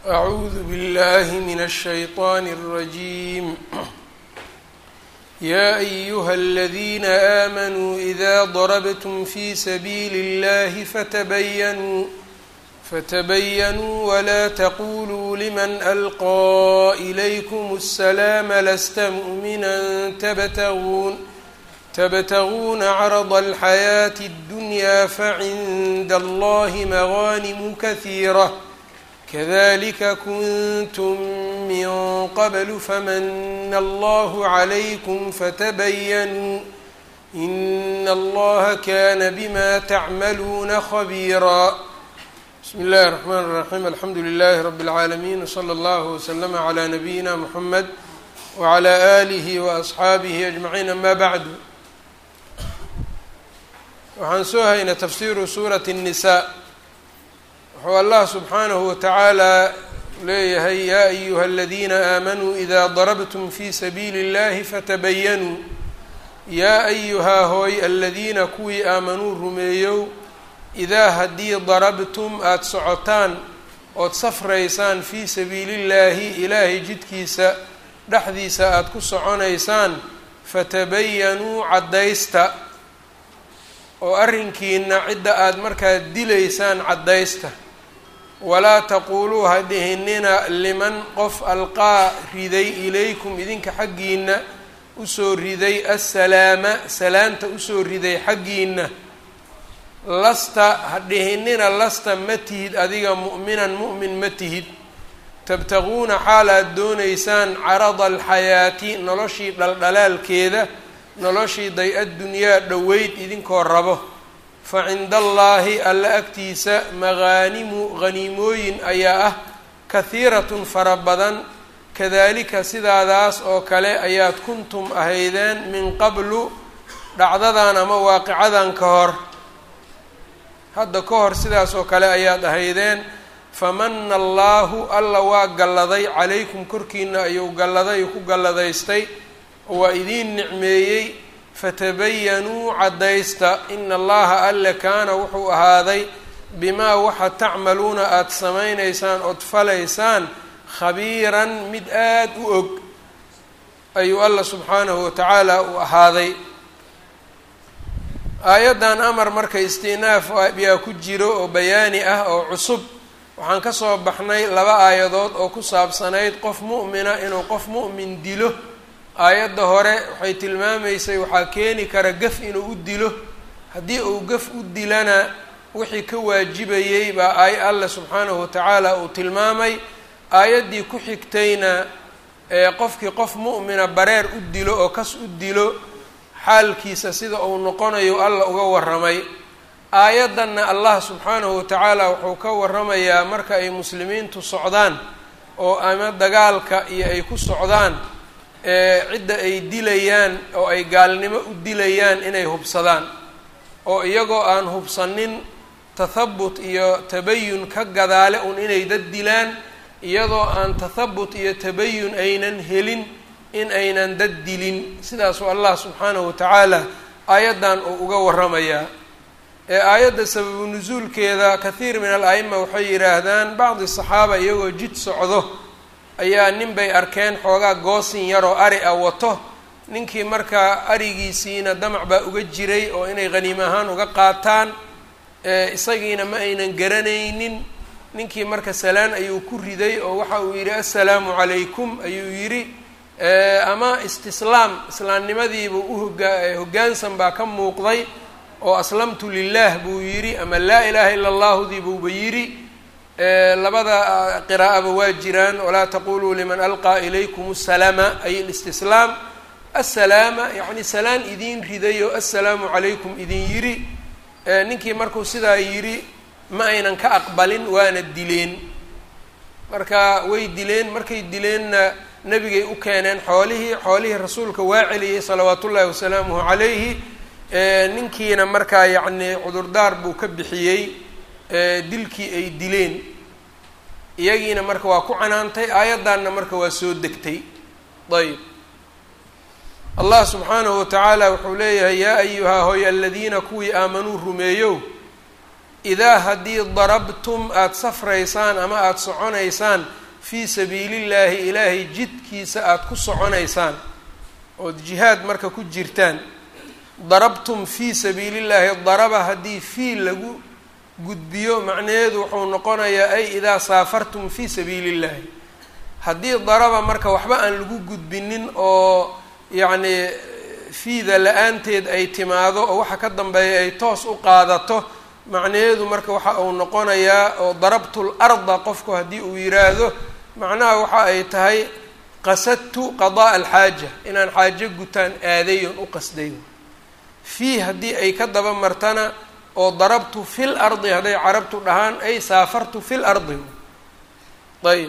أعوذ بالله من الشيطان الرجيم يا أيها الذين آمنوا إذا ضربتم في سبيل الله فتبينوا فتبينوا ولا تقولوا لمن ألقى إليكم السلام لست مؤمنا تبتغون تبتغون عرض الحياة الدنيا فعند الله مغانم كثيرة كذلك كنتم من قبل فمن الله عليكم فتبينوا إن الله كان بما تعملون خبيرا بسم الله الرحمن الرحيم الحمdu لله رب العاalمين وصلى الله وسلم على نبيina محمد وعلى آله وأصxaaبه أجمعين أmا bعd waxaan soo haynay tafsiru suraة النساء wuxuu allah subxaanaه وataعaalى leeyahay ya أyuha الذina آmanuu إda ضربتm fي sabiili الlahi fatbayanuu yaa أyuhaa hooy aladiina kuwii aamanuu rumeeyow idaa haddii darabtum aada socotaan ood safraysaan fii sabiilillaahi ilaahay jidkiisa dhexdiisa aada ku soconaysaan fatabayanuu caddaysta oo arrinkiina cidda aada markaa dilaysaan caddaysta walaa taquuluu ha dhihinina liman qof alqaa riday ilaykum idinka xaggiina usoo riday assalaama salaanta usoo riday xaggiina lasta ha dhihinina lasta ma tihid adiga mu'minan mu'min ma tihid tabtaguuna xaal aad doonaysaan carada alxayaati noloshii dhaldhalaalkeeda noloshii day-addunyaa dhoweyd idinkoo rabo fa cinda allaahi alla agtiisa maqaanimu haniimooyin ayaa ah kahiiratun fara badan kadalika sidaadaas oo kale ayaad kuntum ahaydeen min qablu dhacdadan ama waaqicadan ka hor hadda ka hor sidaas oo kale ayaad ahaydeen famana allaahu alla waa galladay calaykum korkiina ayuu galladay ku galladaystay oo waa idiin nicmeeyey fatabayanuu caddaysta ina allaha alle kaana wuxuu ahaaday bimaa waxa tacmaluuna aada samaynaysaan ood falaysaan khabiiran mid aada u og ayuu alla subxaanahu watacaala u ahaaday aayaddan amar marka istinaaf yaa ku jiro oo bayaani ah oo cusub waxaan ka soo baxnay laba aayadood oo ku saabsanayd qof mu'mina inuu qof mu'min dilo aayadda hore waxay tilmaamaysay waxaa keeni kara gaf inuu u dilo haddii uu gaf u dilana wixii ka waajibayey baa aay alle subxaanahu watacaala uu tilmaamay aayaddii ku xigtayna ee qofkii qof mu'mina bareer u dilo oo kas u dilo xaalkiisa sida uu noqonayo alla uga warramay aayaddanna allah subxaanahu watacaala wuxuu ka warramayaa marka ay muslimiintu socdaan oo ama dagaalka iyo ay ku socdaan ee cidda ay dilayaan oo ay gaalnimo u dilayaan inay hubsadaan oo iyagoo aan hubsanin tathabut iyo tabayun ka gadaale un inay dad dilaan iyadoo aan tathabut iyo tabayun aynan helin in aynan dad dilin sidaasuu allah subxaanahu watacaala aayaddan uu uga warramayaa ee aayadda sababu nusuulkeeda kathiir min al a'ima waxay yidhaahdaan bacdi saxaaba iyagoo jid socdo ayaa nin bay arkeen xoogaa goosin yaroo ari ah wato ninkii markaa arigiisiina damac baa uga jiray oo inay haniim ahaan uga qaataan isagiina ma aynan garanaynin ninkii marka salaan ayuu ku riday oo waxa uu yidhi assalaamu calaykum ayuu yidhi ama istislaam islaamnimadiibuu uhogaa hoggaansan baa ka muuqday oo aslamtu lilah buu yidhi ama laa ilaaha ila allahudii buuba yidhi labada qiraa'aba waa jiraan walaa taquluu liman alqaa ilaykum asalaama ay alistislaam assalaama yacni salaan idiin ridayo assalaamu calaykum idin yidhi ninkii markuu sidaa yidhi ma aynan ka aqbalin waana dileen marka way dileen markay dileenna nebigay u keeneen xoolihii xoolihii rasuulka waa celiyey salawaatu ullaahi wasalaamuhu calayhi ninkiina markaa yacni cudurdaar buu ka bixiyey dilkii ay dileen iyagiina marka waa ku canaantay aayaddanna marka waa soo degtay ayb allah subxaanahu watacaala wuxuu leeyahay yaa ayuhaa hoy aladiina kuwii aamanuu rumeeyow idaa haddii darabtum aada safraysaan ama aada soconaysaan fii sabiilillaahi ilaahay jidkiisa aada ku soconaysaan ood jihaad marka ku jirtaan darabtum fii sabiilillaahi daraba haddii fii lagu gudbiyo macnaheedu wuxuu noqonayaa ay idaa saafartum fii sabiilillaahi haddii daraba marka waxba aan lagu gudbinin oo yacnii fiida la-aanteed ay timaado oo waxa ka dambeeya ay toos u qaadato macnaheedu marka waxa uu noqonayaa oo darabtul arda qofku haddii uu yiraahdo macnaha waxa ay tahay qasadtu qadaa alxaaja inaan xaajo gutaan aadayon u qasday fii haddii ay ka daba martana oo darabtu fil ardi hadday carabtu dhahaan ay saafartu fil ardi ayb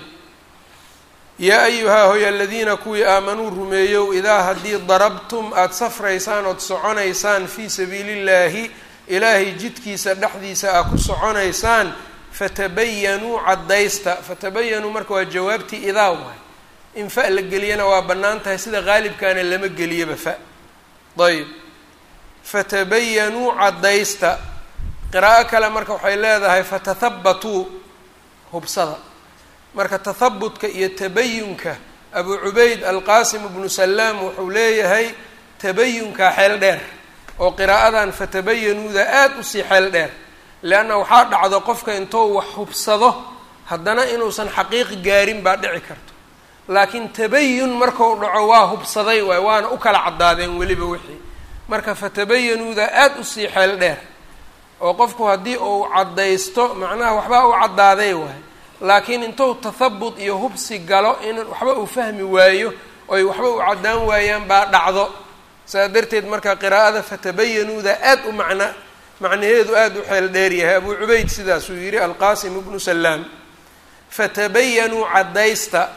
yaa ayuhaa hoy aladiina kuwii aamanuu rumeeyow idaa haddii darabtum aada safraysaan ood soconaysaan fii sabiilillaahi ilaahay jidkiisa dhexdiisa aa ku soconaysaan fatabayanuu caddaysta fatabayanuu marka waa jawaabtii idaa waay in fa la geliyana waa bannaan tahay sida qaalibkaana lama geliyaba fa ayb fatabayanuu caddaysta qiraa'o kale marka waxay leedahay fatathabatuu hubsada marka tathabutka iyo tabayunka abu cubayd alqaasim ibnu salaam wuxuu leeyahay tabayunkaa xeel dheer oo qiraa'adan fatabayanuuda aada usii xeel dheer leanna waxaa dhacdo qofka intou wax hubsado haddana inuusan xaqiiqi gaarin baa dhici karto laakiin tabayun markau dhaco waa hubsaday waay waana u kala caddaadeen weliba wixii marka fatabayanuuda aada usii xeel dheer oo qofku haddii uu caddaysto macnaha waxbaa u caddaaday waay laakiin intuu tathabut iyo hubsi galo in waxba uu fahmi waayo oy waxba u caddaan waayaan baa dhacdo saas darteed marka qiraa'ada fatabayanuuda aada u macna macnaheedu aada u xeel dheer yahay abuu cubayd sidaasuu yidhi alqaasim ibnu salaam fatabayanuu caddaysta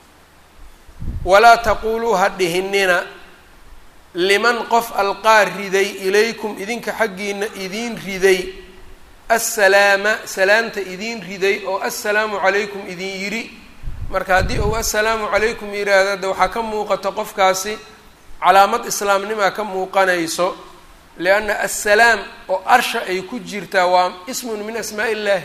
walaa taquuluu ha dhihinina liman qof alqaa riday ilaykum idinka xaggiina idiin riday assalaama salaamta idiin riday oo assalaamu calaykum idin yidhi marka haddii uu assalaamu calaykum yidhaahdo de waxaa ka muuqato qofkaasi calaamad islaamnimaa ka muuqanayso lianna assalaam oo arsha ay ku jirtaa waa ismun min asmaa illaahi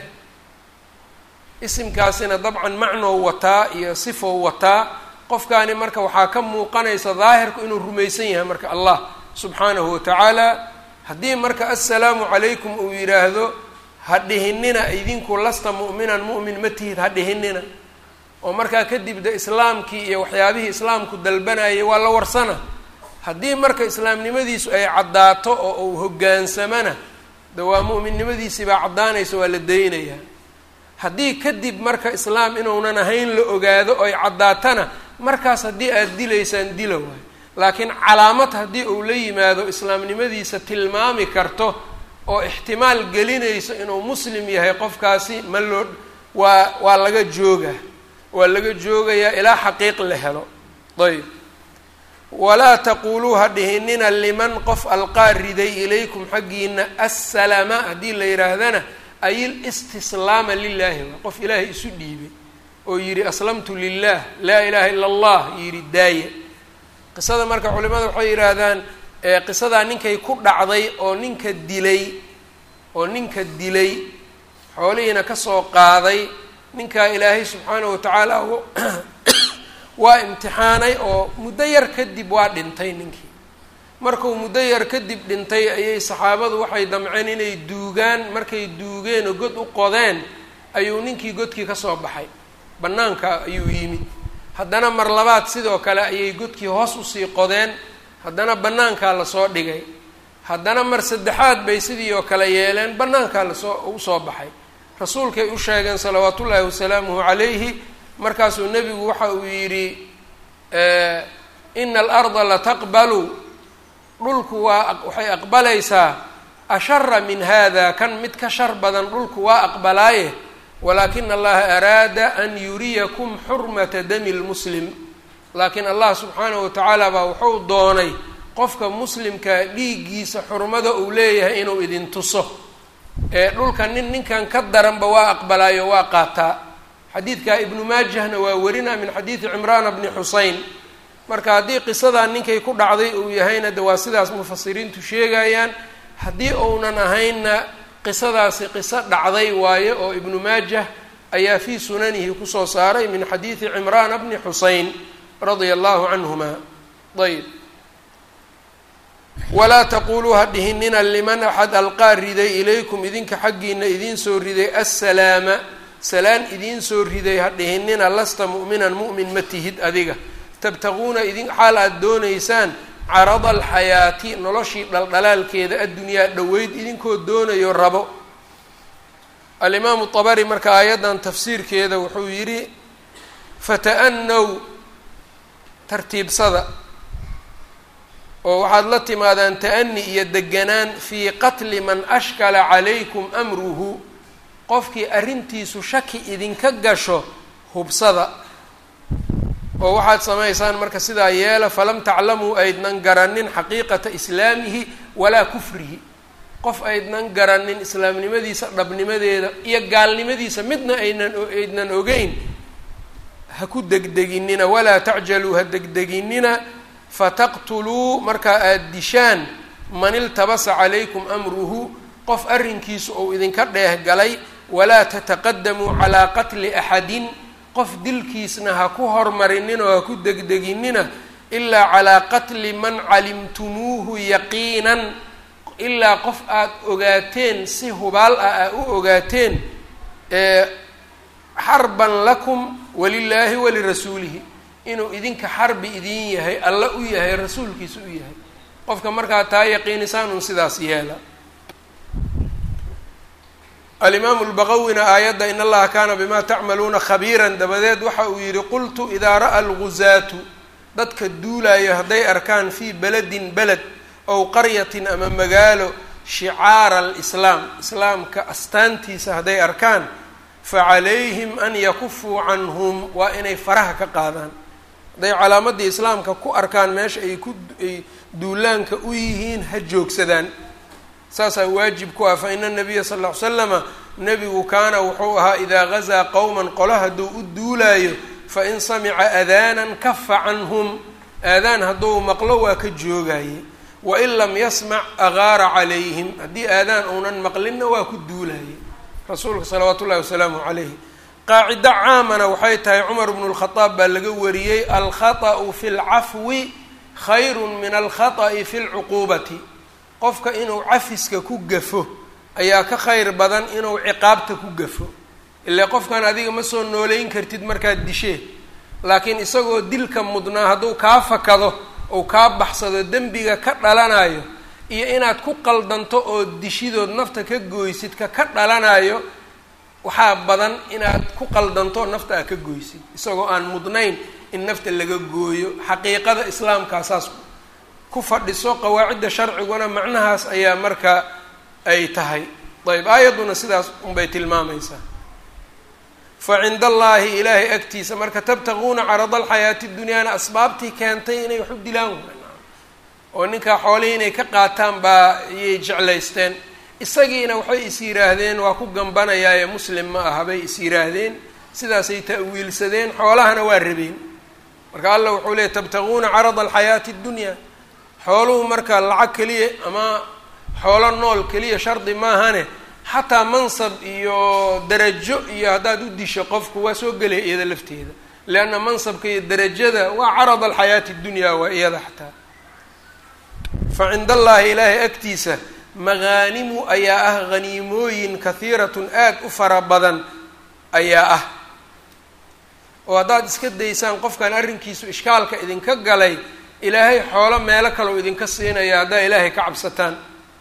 isimkaasina dabcan macnow wataa iyo sifow wataa qofkaani marka waxaa ka muuqanaysa daahirku inuu rumaysan yahay marka allah subxaanahu watacaala haddii marka assalaamu calaykum uu yidhaahdo ha dhihinina idinku lasta mu'minan mu'min ma tihid ha dhihinina oo markaa kadib de islaamkii iyo waxyaabihii islaamku dalbanayay waa la warsana haddii marka islaamnimadiisu ay caddaato oo uu hoggaansamana de waa mu'minnimadiisii baa caddaanaysa waa la daynayaa haddii kadib marka islaam inuunan ahayn la ogaado oy caddaatana markaas haddii aada dilaysaan dila waayo laakiin calaamad haddii uu la yimaado islaamnimadiisa tilmaami karto oo ixtimaal gelinayso inuu muslim yahay qofkaasi ma loo waa waa laga joogaa waa laga joogayaa ilaa xaqiiq la helo ayb walaa taquuluu ha dhihinina liman qof alqaa riday ilaykum xaggiina assalama haddii la yidhaahdana ay listislaama lilaahi waa qof ilaahay isu dhiibay oo yidhi aslamtu lilah laa ilaha ila allah yidhi daaye qisada marka culimada waxay yidhaahdaan qisadaa ninkay ku dhacday oo ninka dilay oo ninka dilay xoolihiina kasoo qaaday ninkaa ilaahay subxaanahu watacaala waa imtixaanay oo muddo yar kadib waa dhintay ninkii markuu muddo yar kadib dhintay ayay saxaabadu waxay damceen inay duugaan markay duugeen oo god u qodeen ayuu ninkii godkii kasoo baxay bannaanka ayuu yimid haddana mar labaad sidoo kale ayay godkii hoos usii qodeen haddana bannaankaa lasoo dhigay haddana mar saddexaad bay sidii oo kale yeeleen bannaankaa lasoo usoo baxay rasuulkay u sheegeen salawaatu ullaahi wasalaamuhu calayhi markaasuu nebigu waxa uu yidhi ina alarda lataqbalu dhulku waa waxay aqbalaysaa ashara min hada kan mid ka shar badan dhulku waa aqbalaaye walaakina allaha araada an yuriyakum xurmata dami lmuslim laakiin allah subxaanahu watacaala baa wuxuu doonay qofka muslimka dhiiggiisa xurmada uu leeyahay inuu idin tuso ee dhulka nin ninkan ka daranba waa aqbalaayo waa qaataa xadiidka ibnu maajahna waa warina min xadiidi cimraana bni xusein marka haddii qisadaa ninkay ku dhacday uu yahayna de waa sidaas mufasiriintu sheegayaan haddii uunan ahaynna qisadaasi qiso dhacday waaye oo ibnu maajah ayaa fii sunanihi kusoo saaray min xadiidi cimraana bni xuseyn radia allahu canhuma ayb walaa taquluu ha dhihinina liman axad alqaa riday ilaykum idinka xaggiina idiin soo riday assalaama salaan idiin soo riday ha dhihinina lasta mu'minan mu'min ma tihid adiga tabtaquuna idin xaal aada doonaysaan carada alxayaati noloshii dhaldhalaalkeeda addunyaa dhoweyd idinkoo doonayo rabo alimaamu dabari marka aayaddan tafsiirkeeda wuxuu yidhi fata'anow tartiibsada oo waxaad la timaadaan ta'ani iyo deganaan fii qatli man ashkala calaykum amruhu qofkii arrintiisu shaki idinka gasho hubsada oo waxaad samaysaan marka sidaa yeela falam taclamuu aydnan garanin xaqiiqata islaamihi walaa kufrihi qof aydnan garanin islaamnimadiisa dhabnimadeeda iyo gaalnimadiisa midna aynan aydnan ogeyn ha ku degdeginina walaa tacjaluu ha degdeginina fataqtuluu markaa aada dishaan man iltabasa calaykum amruhu qof arrinkiisu ou idinka dheeh galay walaa tataqadamuu calaa qatli axadin qof dilkiisna ha ku hormarinina oo ha ku degdeginina ilaa calaa qatli man calimtumuuhu yaqiinan ilaa qof aada ogaateen si hubaal ah aa u ogaateen xarban lakum walilaahi walirasuulihi inuu idinka xarbi idin yahay alla u yahay rasuulkiisa u yahay qofka markaa taa yaqiinisaan un sidaas yeela alimaamu lbaqawina aayadda in allaha kaana bimaa tacmaluuna khabiiran dabadeed waxa uu yihi qultu idaa ra'a alguzaatu dadka duulayo hadday arkaan fii beledin beled ow qaryatin ama magaalo shicaara alislaam islaamka astaantiisa hadday arkaan facalayhim an yakufuu canhum waa inay faraha ka qaadaan hadday calaamadii islaamka ku arkaan meesha ay ku ay duulaanka u yihiin ha joogsadaan saasaa waajib ku ah fa ina nabiya sal ll ly slama nebigu kaana wuxuu ahaa idaa gazaa qowman qolo hadduu u duulaayo fa in samica aadaanan kafa canhum aadaan hadduu maqlo waa ka joogaye wain lam yasmac agaara calayhim haddii aadaan uunan maqlinna waa ku duulaye rasuulka salawaatu ullahi wasalaamu calayhi qaacido caamana waxay tahay cumar bnu lkhadaab baa laga wariyey alkhaطa'u fi lcafwi khayru min alkhaطa'i fi lcuquubati qofka inuu cafiska ku gafo ayaa ka khayr badan inuu ciqaabta ku gafo ilaa qofkan adiga ma soo nooleyn kartid markaad dishee laakiin isagoo dilka mudnaa hadduu kaa fakado ou kaa baxsado dembiga ka dhalanayo iyo inaad ku qaldanto oo dishidood nafta ka goysid ka ka dhalanayo waxaa badan inaad ku qaldanto nafta aad ka goysid isagoo aan mudnayn in nafta laga gooyo xaqiiqada islaamkaa saas ku fadhiso qawaacidda sharciguna macnahaas ayaa marka ay tahay ayb aayadduna sidaas unbay tilmaamaysaa fa cinda allaahi ilaahay agtiisa marka tabtaquuna carada alxayaati dunyaana asbaabtii keentay inay wax u dilaan oo ninkaa xoolihii inay ka qaataan baa iyay jeclaysteen isagiina waxay is yidhaahdeen waa ku gambanayaaye muslim ma aha bay is yidhaahdeen sidaasay ta'wiilsadeen xoolahana waa rabeen marka allah wuxuu leeyay tabtaquuna carada alxayaati اddunya xooluhu marka lacag keliya ama xoolo nool keliya shardi maahane xataa mansab iyo darajo iyo haddaad u disho qofku waa soo gelaya iyada lafteeda leanna mansabka iyo darajada waa carad alxayaati اdunya waa iyada xataa fa cinda allaahi ilaahay agtiisa magaanimu ayaa ah haniimooyin kahiiratun aad u fara badan ayaa ah oo haddaad iska daysaan qofkan arrinkiisu ishkaalka idinka galay ilaahay xoolo meelo kaleu idinka siinaya haddaa ilaahay ka cabsataan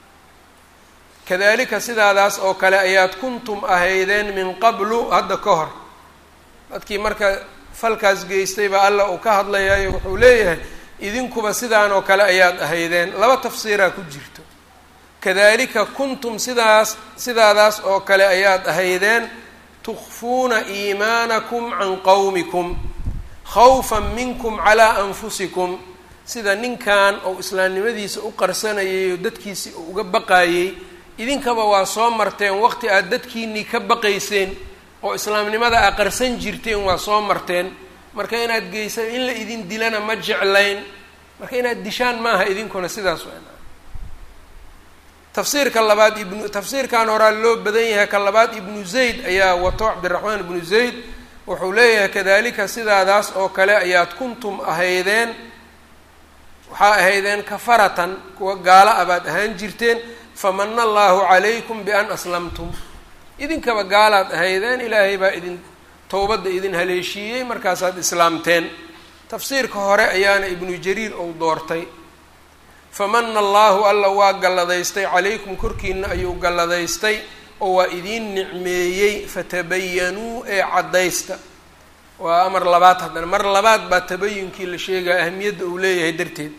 kadalika sidaadaas oo kale ayaad kuntum ahaydeen min qablu hadda ka hor dadkii marka falkaas geystay baa alla uu ka hadlayayo wuxuu leeyahay idinkuba sidaan oo kale ayaad ahaydeen laba tafsiiraa ku jirto kadalika kuntum sidaas sidaadaas oo kale ayaad ahaydeen tukfuuna iimaanakum can qowmikum khawfan minkum calaa anfusikum sida ninkan ou islaamnimadiisa u qarsanayay oo dadkiisii uu uga baqaayey idinkaba waa soo marteen waqti aad dadkiinii ka baqayseen oo islaamnimada aa qarsan jirteen waa soo marteen marka inaad geysa in la idin dilana ma jeclayn marka inaad dishaan maaha idinkuna sidaas waa tafsiirka labaad ibnu tafsiirkan horaa loo badan yahay ka labaad ibnu zayd ayaa wato cabdiraxmaan ibnu zayd wuxuu leeyahay kadalika sidaadaas oo kale ayaad kuntum ahaydeen waxaa ahaydeen kafaratan kuwa gaalo a baad ahaan jirteen famana allahu calaykum bian aslamtum idinkaba gaalaad ahaydeen ilaahay baa idin towbadda idin haleeshiiyey markaasaad islaamteen tafsiirka hore ayaana ibnu jariir ou doortay famana allahu alla waa galladaystay calaykum korkiina ayuu galladaystay oo waa idiin nicmeeyey fatabayanuu ee caddaysta waa amar labaad haddana mar labaad baa tabayunkii la sheegaya ahamiyadda uu leeyahay darteed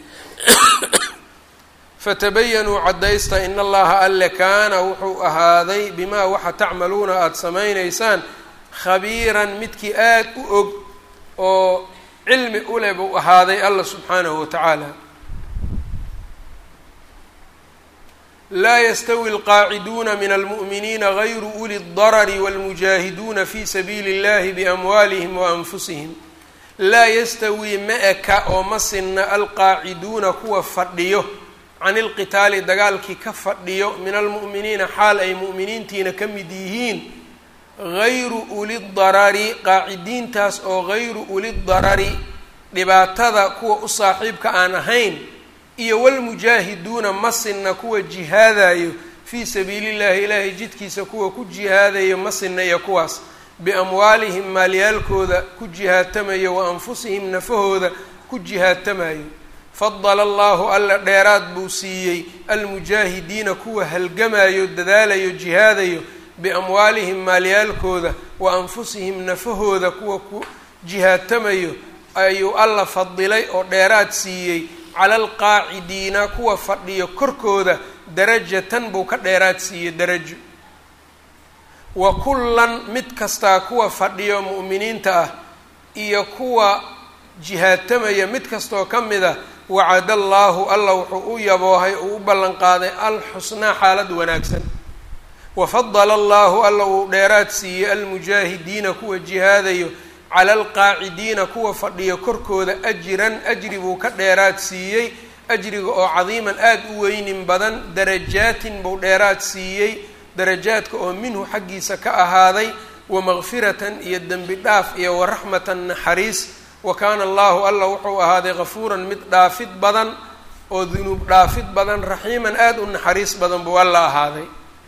fatabayanuu caddaysta in allaha alle kaana wuxuu ahaaday bimaa waxa tacmaluuna aada samaynaysaan khabiiran midkii aada u og oo cilmi u leh buu ahaaday alla subxaanahu wa tacaala laa yastawi alqaaciduuna min almu'miniina gayru uli اdarari wاlmujaahiduuna fi sabiili اllahi biamwaalihim waanfusihim laa yastawii ma eka oo ma sinna alqaaciduuna kuwa fadhiyo can ilqitaali dagaalkii ka fadhiyo min almu'miniina xaal ay mu'miniintiina ka mid yihiin gayru uli darari qaacidiintaas oo gayru uli darari dhibaatada kuwa u saaxiibka aan ahayn iyo walmujaahiduuna ma sinna kuwa jihaadayo fii sabiili llahi ilaahay jidkiisa kuwa ku jihaadayo ma sinna iyo kuwaas biamwaalihim maalyaalkooda ku jihaatamayo wa anfusihim nafahooda ku jihaatamayo fadala allahu alla dheeraad buu siiyey almujaahidiina kuwa halgamayo dadaalayo jihaadayo biamwaalihim maalyaalkooda wa anfusihim nafahooda kuwa ku jihaatamayo ayuu alla fadilay oo dheeraad siiyey cala alqaacidiina kuwa fadhiyo korkooda darajatan buu ka dheeraad siiyey darajo wa kullan mid kastaa kuwa fadhiyo mu'miniinta ah iyo kuwa jihaatamaya mid kastoo ka mid a wacada allaahu alla wuxuu u yaboohay uu u ballan qaaday alxusnaa xaalad wanaagsan wafadala allahu alla uu dheeraad siiyey almujaahidiina kuwa jihaadayo cala alqaacidiina kuwa fadhiyo korkooda ajran ajri buu ka dheeraad siiyey ajriga oo cadiiman aada u weynin badan darajaatin buu dheeraad siiyey darajaadka oo minhu xaggiisa ka ahaaday wamaqfiratan iyo dembi dhaaf iyo waraxmatan naxariis wa kaana allahu alla wuxuu ahaaday kafuuran mid dhaafid badan oo dunuub dhaafid badan raxiiman aada u naxariis badan buu alla ahaaday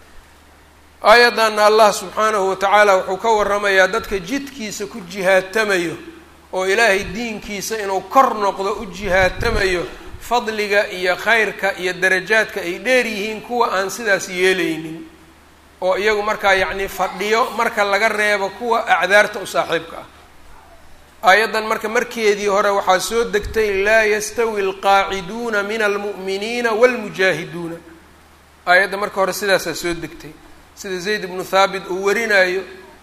aayaddanna allah subxaanahu wa tacaala wuxuu ka waramayaa dadka jidkiisa ku jihaatamayo oo ilaahay diinkiisa inuu kor noqdo u jihaatamayo fadliga iyo khayrka iyo darajaadka ay dheer yihiin kuwa aan sidaas yeelaynin oo iyagu markaa yacni fadhiyo marka laga reebo kuwa acdaarta u saaxiibka ah aayaddan marka markeedii hore waxaa soo degtay laa yastawi alqaaciduuna min almu'miniina waalmujaahiduuna aayadda marka hore sidaasaa soo degtay sida zayd ibnu thaabit uu warinayo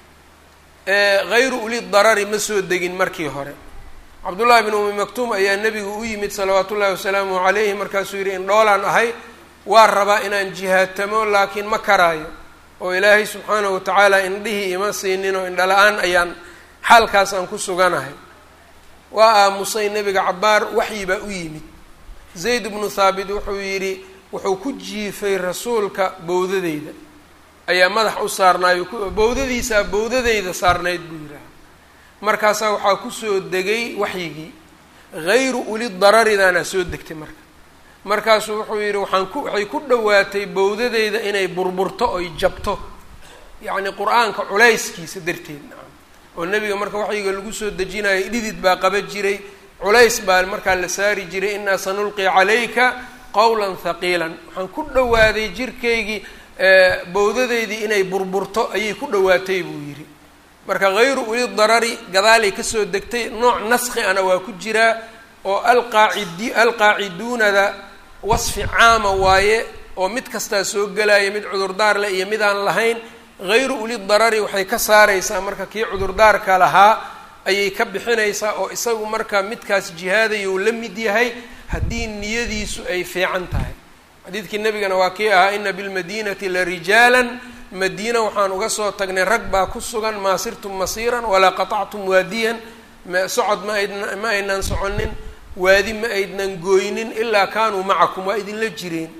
hayru uli darari ma soo degin markii hore cabdullahi bn umi maktuum ayaa nebigu u yimid salawaatu ullahi wasalaamu calayhi markaasuu yidhi indhoolaan ahay waa rabaa inaan jihaatamo laakiin ma karaayo oo ilaahay subxaanahu watacaala indhihii ima siinin oo indhala-aan ayaan xaalkaas aan ku suganahay waa aamusay nebiga cabaar waxyi baa u yimid zayd ibnu thaabit wuxuu yidhi wuxuu ku jiifay rasuulka bowdadeyda ayaa madax u saarnaayo bowdadiisaa bowdadeyda saarnayd buu yidhaaha markaasaa waxaa kusoo degay waxyigii hayru uli dararidaana soo degtay marka markaasuu wuxuu yidhi waxaan ku waxay ku dhowaatay bowdadeyda inay burburto oy jabto yacni qur-aanka culayskiisa darteed nacam oo nebiga marka waxyiga lagu soo dejinayo dhidid baa qaba jiray culays baa markaa la saari jiray inaa sanulqi calayka qowlan haqiilan waxaan ku dhowaaday jirkaygii bowdadeydii inay burburto ayay ku dhowaatay buu yidhi marka hayru uli darari gadaalay kasoo degtay nooc naski ana waa ku jiraa oo alqaacidi alqaaciduunada wasfi caama waaye oo mid kastaa soo gelaya mid cudurdaar leh iyo mid aan lahayn hayru uli darari waxay ka saaraysaa marka kii cudurdaarka lahaa ayay ka bixinaysaa oo isagu marka midkaas jihaadayou la mid yahay haddii niyadiisu ay fiican tahay xadiidkii nabigana waa kii ahaa ina bilmadinati la rijaalan madiina waxaan uga soo tagnay rag baa ku sugan maa sirtum masiiran walaa qatactum waadiyan socod ma aydn ma aynan soconin waadi ma aydnan gooynin ilaa kaanuu macakum waa idinla jireen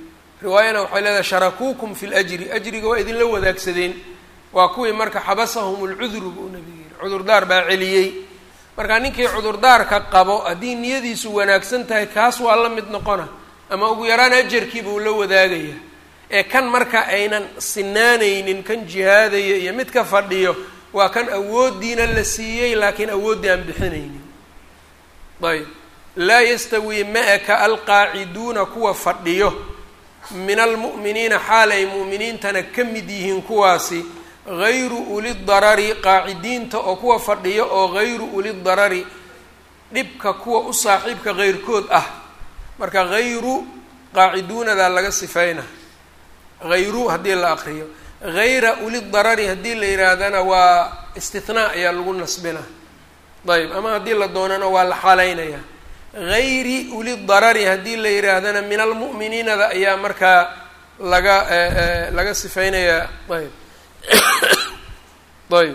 riwaayana waxay leedahay sharakuukum fi ljri ajriga waa idinla wadaagsadeen waa kuwii marka xabasahum lcudru buu nabigu yihi cudurdaar baa celiyey marka ninkii cudurdaarka qabo haddii niyadiisu wanaagsan tahay kaas waa la mid noqona ama ugu yaraan ajarkii buu la wadaagaya ee kan marka aynan sinaanaynin kan jihaadaya iyo mid ka fadhiyo waa kan awooddiina la siiyey laakiin awooddii aan bixinaynin ayb laa yastawii ma-aka alqaaciduuna kuwa fadhiyo min almu'miniina xaal ay mu'miniintana ka mid yihiin kuwaasi hayru ulidarari qaacidiinta oo kuwa fadhiyo oo hayru ulidarari dhibka kuwa u saaxiibka heyrkood ah marka hayru qaaciduunadaa laga sifeyna hayru haddii la aqriyo hayra ulidarari haddii la yihaahdana waa istinaa ayaa lagu nasbina ayb ama haddii la doonana waa la xaaleynaya hayri ulidarari haddii la yihaahdana min almu'miniinada ayaa markaa laga laga sifeynayaa ayb ayb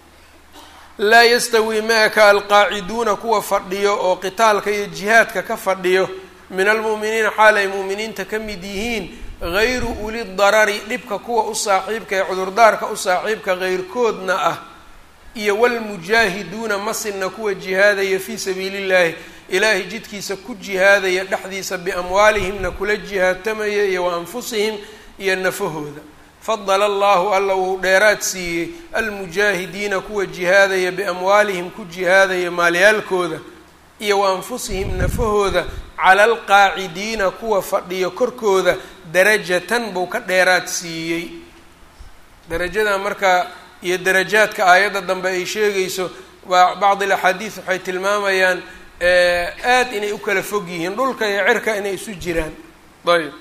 laa yastawii ma-aka alqaaciduuna kuwa fadhiyo oo qitaalka iyo jihaadka ka fadhiyo min almu'miniina xaal ay mu'miniinta ka mid yihiin hayru ulidarari dhibka kuwa u saaxiibka ee cudurdaarka u saaxiibka heyrkoodna ah iyo walmujaahiduuna masina kuwa jihaadaya fii sabiili llahi ilaahay jidkiisa ku jihaadaya dhexdiisa biamwaalihimna kula jihaadtamaya iyo wa anfusihim iyo nafahooda fadala allahu alla wuu dheeraad siiyey almujaahidiina kuwa jihaadaya biamwaalihim ku jihaadaya maalyaalkooda iyo wa anfusihim nafahooda cala alqaacidiina kuwa fadhiyo korkooda darajatan buu ka dheeraad siiyey darajada marka iyo darajaadka aayadda dambe ay sheegayso waa bacd alaxaadiis waxay tilmaamayaan aad inay u kala fog yihiin dhulka iyo cirka inay isu jiraan ayb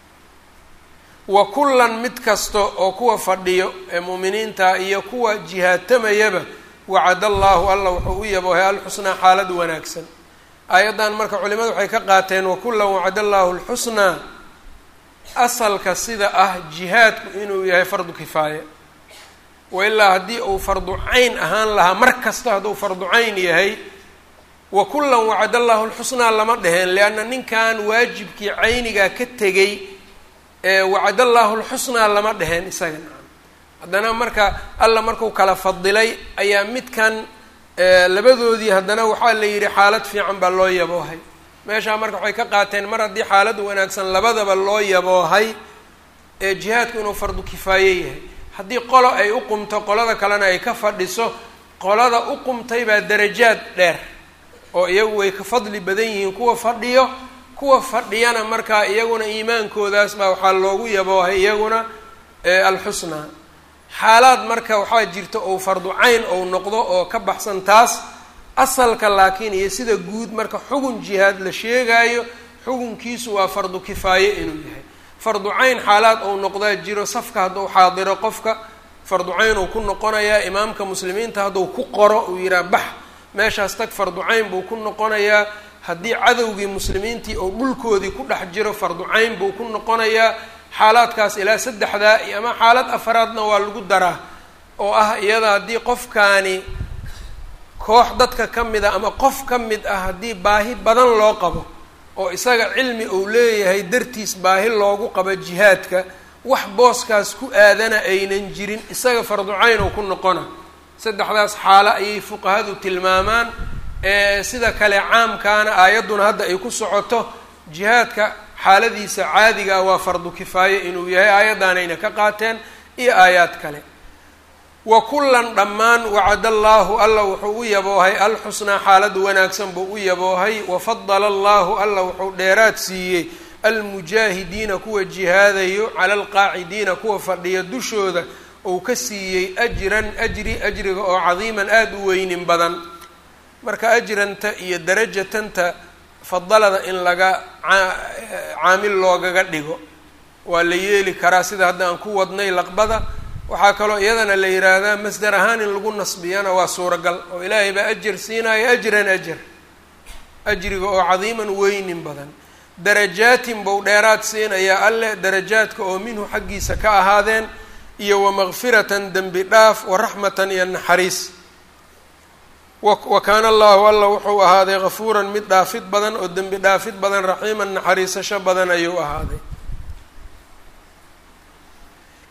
wa kullan mid kasta oo kuwa fadhiyo ee mu'miniinta iyo kuwa jihaadtamayaba wacada allaahu alla wuxuu u yaboohay alxusnaa xaalad wanaagsan aayaddan marka culimadu waxay ka qaateen wakullan wacada allaahu alxusnaa asalka sida ah jihaadku inuu yahay fardu kifaaya wa ilaa haddii uu fardu cayn ahaan lahaa mar kasta hadduu fardu cayn yahay wa kullan wacada allaahu alxusnaa lama dheheen lianna ninkan waajibkii caynigaa ka tegay wacad allaahu lxusnaa lama dheheen isaga haddana marka alla markuu kala fadilay ayaa midkan labadoodii haddana waxaa la yidhi xaalad fiican baa loo yaboohay meeshaa marka waxay ka qaateen mar haddii xaalad wanaagsan labadaba loo yaboohay ee jihaadku inuu fardu kifaaye yahay haddii qolo ay u qumto qolada kalena ay ka fadhiso qolada u qumtay baa darajaad dheer oo iyagu way ka fadli badan yihiin kuwa fadhiyo kuwa fadhiyana markaa iyaguna iimaankoodaas baa waxaa loogu yaboohay iyaguna alxusnaa xaalaad marka waxaa jirta ou fardu cayn ou noqdo oo ka baxsan taas asalka laakiin iyo sida guud marka xugun jihaad la sheegaayo xugunkiisu waa fardu kifaaye inuu yahay fardu cayn xaalaad ou noqdaa jiro safka hadduu xaadiro qofka fardu cayn uu ku noqonayaa imaamka muslimiinta hadduu ku qoro uu yidhaha bax meeshaas tag fardu cayn buu ku noqonayaa haddii cadowgii muslimiintii oo dhulkoodii ku dhex jiro fardu cayn buu ku noqonayaa xaalaadkaas ilaa saddexdaa iyo ama xaalad afaraadna waa lagu daraa oo ah iyada haddii qofkaani koox dadka ka mid a ama qof ka mid ah haddii baahi badan loo qabo oo isaga cilmi uu leeyahay dartiis baahi loogu qabo jihaadka wax booskaas ku aadana aynan jirin isaga fardu cayn oo ku noqona saddexdaas xaalo ayay fuqahadu tilmaamaan sida kale caamkaana aayadduna hadda ay ku socoto jihaadka xaaladiisa caadigaa waa fardu kifaaye inuu yahay aayaddaanayna ka qaateen iyo aayaad kale wa kullan dhammaan wacada allaahu alla wuxuu u yaboohay alxusnaa xaalad wanaagsan buu u yaboohay wafadala allaahu alla wuxuu dheeraad siiyey almujaahidiina kuwa jihaadayo cala alqaacidiina kuwa fadhiya dushooda uu ka siiyey ajran ajri ajriga oo cadiiman aada u weynin badan marka ajranta iyo darajatanta fadalada in laga caamil loogaga dhigo waa la yeeli karaa sida hadda aan ku wadnay laqbada waxaa kaloo iyadana la yidhaahdaa masdar ahaan in lagu nasbiyana waa suuragal oo ilaahay baa ajar siinaayo ajran ajar ajriga oo cadiiman weynin badan darajaatin buu dheeraad siinayaa alle darajaadka oo minhu xaggiisa ka ahaadeen iyo wamakfiratan dembi dhaaf waraxmatan iyo naxariis wa kaana allahu alla wuxuu ahaaday kafuuran mid dhaafid badan oo dembi dhaafid badan raxiiman naxariisasho badan ayuu ahaaday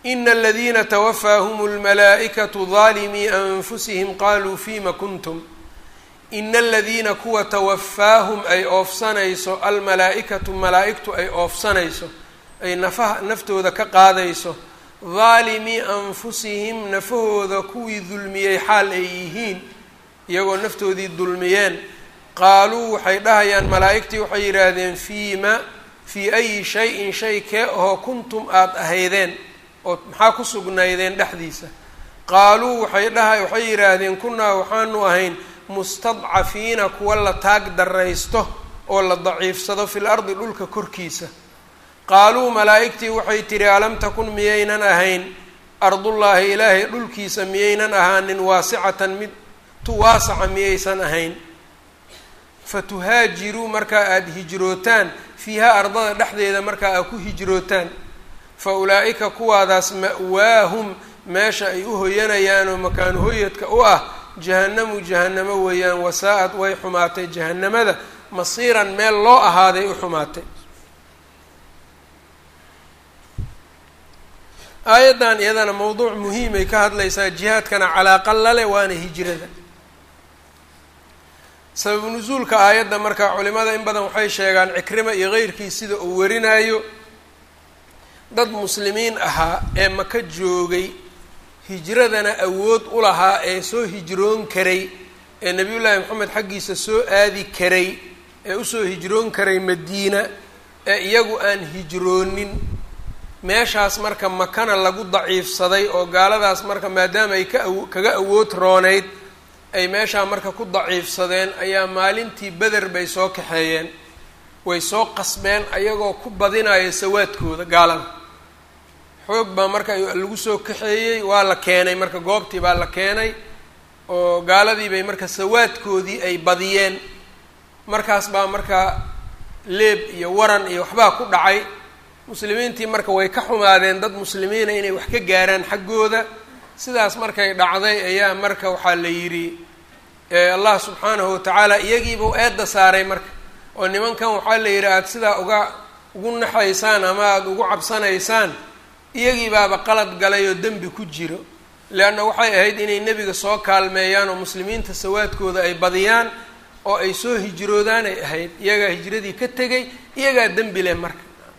ina aladiina twafaahum اlmalaa'ikatu daalimii anfusihim qaluu fima kuntum ina aladiina kuwa tawafaahum ay oofsanayso almalaa-ikatu malaa-igtu ay oofsanayso ay nafaha naftooda ka qaadayso daalimii anfusihim nafahooda kuwii dulmiyey xaal ay yihiin iyagoo naftoodii dulmiyeen qaaluu waxay dhahayaan malaa-igtii waxay yidhaahdeen fiima fii ayi shay-in shay kee ahoo kuntum aada ahaydeen oo maxaa ku sugnaydeen dhexdiisa qaaluu waxay dhaha waxay yidhaahdeen kunnaa waxaanu ahayn mustadcafiina kuwa la taag daraysto oo la daciifsado fil ardi dhulka korkiisa qaaluu malaa'igtii waxay tidhi alam takun miyaynan ahayn ardullaahi ilaahay dhulkiisa miyaynan ahaanin waasicatan mid tu waasaca miyaysan ahayn fatuhaajiruu markaa aada hijrootaan fiiha ardada dhexdeeda markaa aad ku hijrootaan fa ulaa'ika kuwaadaas ma'waahum meesha ay u hoyanayaan oo makaanu hoyadka u ah jahannamu jahannamo weeyaan wasaa-ad way xumaatay jahannamada masiiran meel loo ahaaday u xumaatay aayaddan iyadana mowduuc muhiimay ka hadlaysaa jihaadkana calaaqa lale waana hijrada sababu nusuulka aayadda marka culimada in badan waxay sheegaan cikrima iyo keyrkii sida uu warinayo dad muslimiin ahaa ee maka joogay hijradana awood u lahaa ee soo hijroon karay ee nebiyullaahi moxamed xaggiisa soo aadi karay ee usoo hijroon karay madiina ee iyagu aan hijroonin meeshaas marka makana lagu daciifsaday oo gaaladaas marka maadaama ay ka aw kaga awood roonayd ay meeshaa marka ku daciifsadeen ayaa maalintii beder bay soo kaxeeyeen way soo qasbeen ayagoo ku badinaya sawaadkooda gaalada xoog baa marka lagu soo kaxeeyey waa la keenay marka goobtii baa la keenay oo gaaladii bay marka sawaadkoodii ay badiyeen markaas baa marka leeb iyo waran iyo waxbaa ku dhacay muslimiintii marka way ka xumaadeen dad muslimiina inay wax ka gaaraan xaggooda sidaas markay dhacday ayaa marka waxaa la yidhi allah subxaanahu watacaala iyagiibuu eedda saaray marka oo nimankan waxaa la yidhi aada sidaa uga ugu naxaysaan ama aada ugu cabsanaysaan iyagii baaba qalad galay oo dembi ku jiro leanna waxay ahayd inay nebiga soo kaalmeeyaan oo muslimiinta sawaadkooda ay badiyaan oo ay soo hijroodaan ay ahayd iyagaa hijradii ka tegay iyagaa dembi leh marka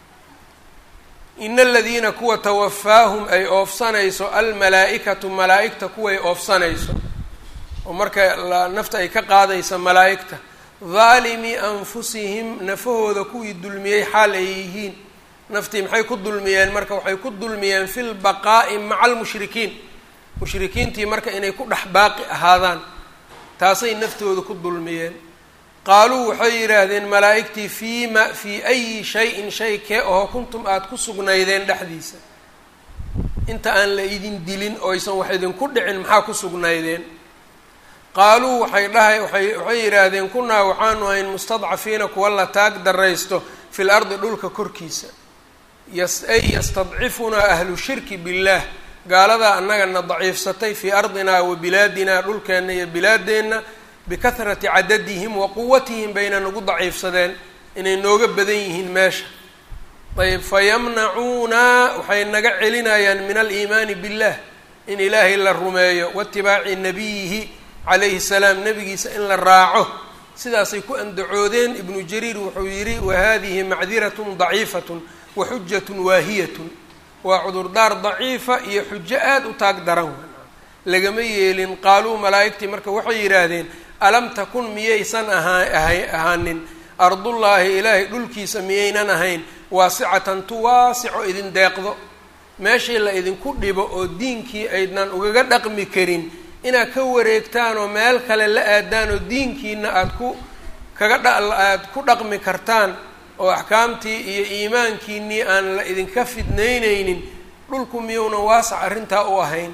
ina aladiina kuwa tawafaahum ay oofsanayso almalaa-ikatu malaa-igta kuway oofsanayso oo marka nafta ay ka qaadaysa malaa-igta daalimii anfusihim nafahooda kuwii dulmiyey xaal ay yihiin naftii maxay ku dulmiyeen marka waxay ku dulmiyeen fi lbaqaa'i maca almushrikiin mushrikiintii marka inay ku dhex baaqi ahaadaan taasay naftooda ku dulmiyeen qaaluu waxay yidhaahdeen malaa-igtii fiima fii ayi shay-in shay kee oo kuntum aada ku sugnaydeen dhexdiisa inta aan la idin dilin oysan wax idinku dhicin maxaa ku sugnaydeen qaaluu waxay dhahay waay waxay yidhaahdeen kunaa waxaanu ahayn mustadcafiina kuwa la taag daraysto fil ardi dhulka korkiisa ay yastadcifunaa ahlu shirki billaah gaaladaa annagana daciifsatay fii ardinaa wa bilaadinaa dhulkeenna iyo bilaadeenna bikahrati cadadihim wa quwatihim bayna nagu daciifsadeen inay nooga badan yihiin meesha ayb fayamnacuunaa waxay naga celinayaan min aliimaani billah in ilaahay la rumeeyo waitibaaci nabiyihi calayhi salaam nabigiisa in la raaco sidaasay ku andacoodeen ibnu jariir wuxuu yidhi wahadihi macdiratun daciifatun wa xujatun waahiyatun waa cudurdaar daciifa iyo xujo aada u taag daran lagama yeelin qaaluu malaa'igtii marka waxay yidhaahdeen alam takun miyaysan ahaa ahaanin ardullaahi ilaahay dhulkiisa miyaynan ahayn waasicatan tu waasico idin deeqdo meeshii la idinku dhibo oo diinkii aydnan ugaga dhaqmi karin inaad ka wareegtaan oo meel kale la aadaan oo diinkiina aada ku kaga dha aada ku dhaqmi kartaan oo axkaamtii iyo iimaankiinii aan la idinka fidnaynaynin dhulku miyuuna waasac arrintaa u ahayn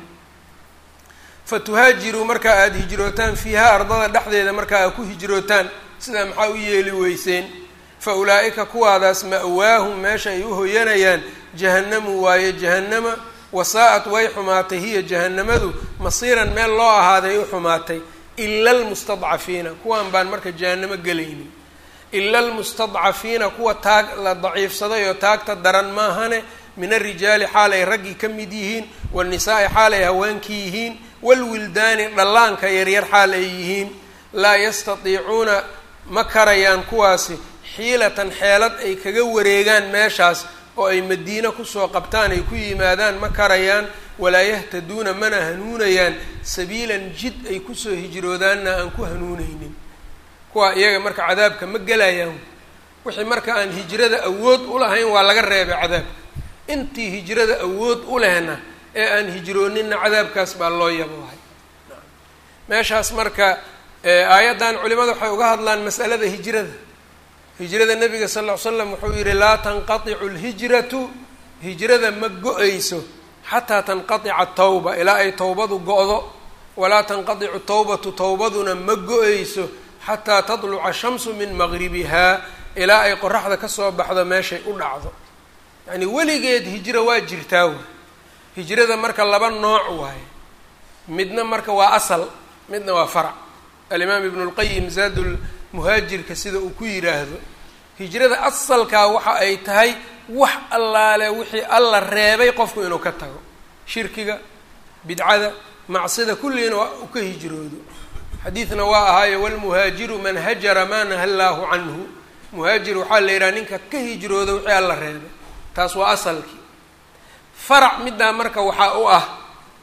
fa tuhaajiruu markaa aada hijrootaan fiiha ardada dhexdeeda markaa aad ku hijrootaan sidaa maxaa u yeeli weyseen fa ulaa'ika kuwaadaas ma'waahum meesha ay u hoyanayaan jahannamu waaye jahannama wasaa-at way xumaatay hiya jahannamadu masiiran meel loo ahaaday u xumaatay ila almustadcafiina kuwan baan marka jahannamo gelaynin ila almustadcafiina kuwa taag la daciifsaday oo taagta daran maahane min alrijaali xaal ay raggii ka mid yihiin waannisaai xaal ay haweenkii yihiin waalwildaani dhallaanka yaryar xaal ay yihiin laa yastatiicuuna ma karayaan kuwaasi xiilatan xeelad ay kaga wareegaan meeshaas oo ay madiine kusoo qabtaan ay ku yimaadaan ma karayaan walaa yahtaduuna mana hanuunayaan sabiilan jid ay kusoo hijroodaanna aan ku hanuunaynin kuwa iyaga marka cadaabka ma gelayaan wixii marka aan hijrada awood u lahayn waa laga reebay cadaabka intii hijrada awood u lehna ee aan hijrooninna cadaabkaas baa loo yabohay meeshaas marka aayaddan culimada waxay uga hadlaan mas'alada hijrada hijrada nabiga sal ll ly slam wuxuu yihi laa tanqaticu lhijratu hijrada ma go-ayso xataa tanqatica tawba ilaa ay towbadu go-do walaa tanqaticu tawbatu towbaduna ma go-ayso xataa tadluca shamsu min maqribihaa ilaa ay qoraxda kasoo baxdo meeshay u dhacdo yacni weligeed hijro waa jirtaa wey hijrada marka laba nooc waaye midna marka waa asal midna waa farac alimaam ibnu lqayim zaadul muhaajirka sida uu ku yidhaahdo hijrada asalkaa waxa ay tahay wax allaale wixii alla reebay qofku inuu ka tago shirkiga bidcada macsida kulliina waa u ka hijroodo xadiidna waa ahaayo walmuhaajiru man hajara maa naha llaahu canhu muhaajir waxaa la yidhaha ninka ka hijrooda wixii alla reebay taas waa asalkii farac middaa marka waxaa u ah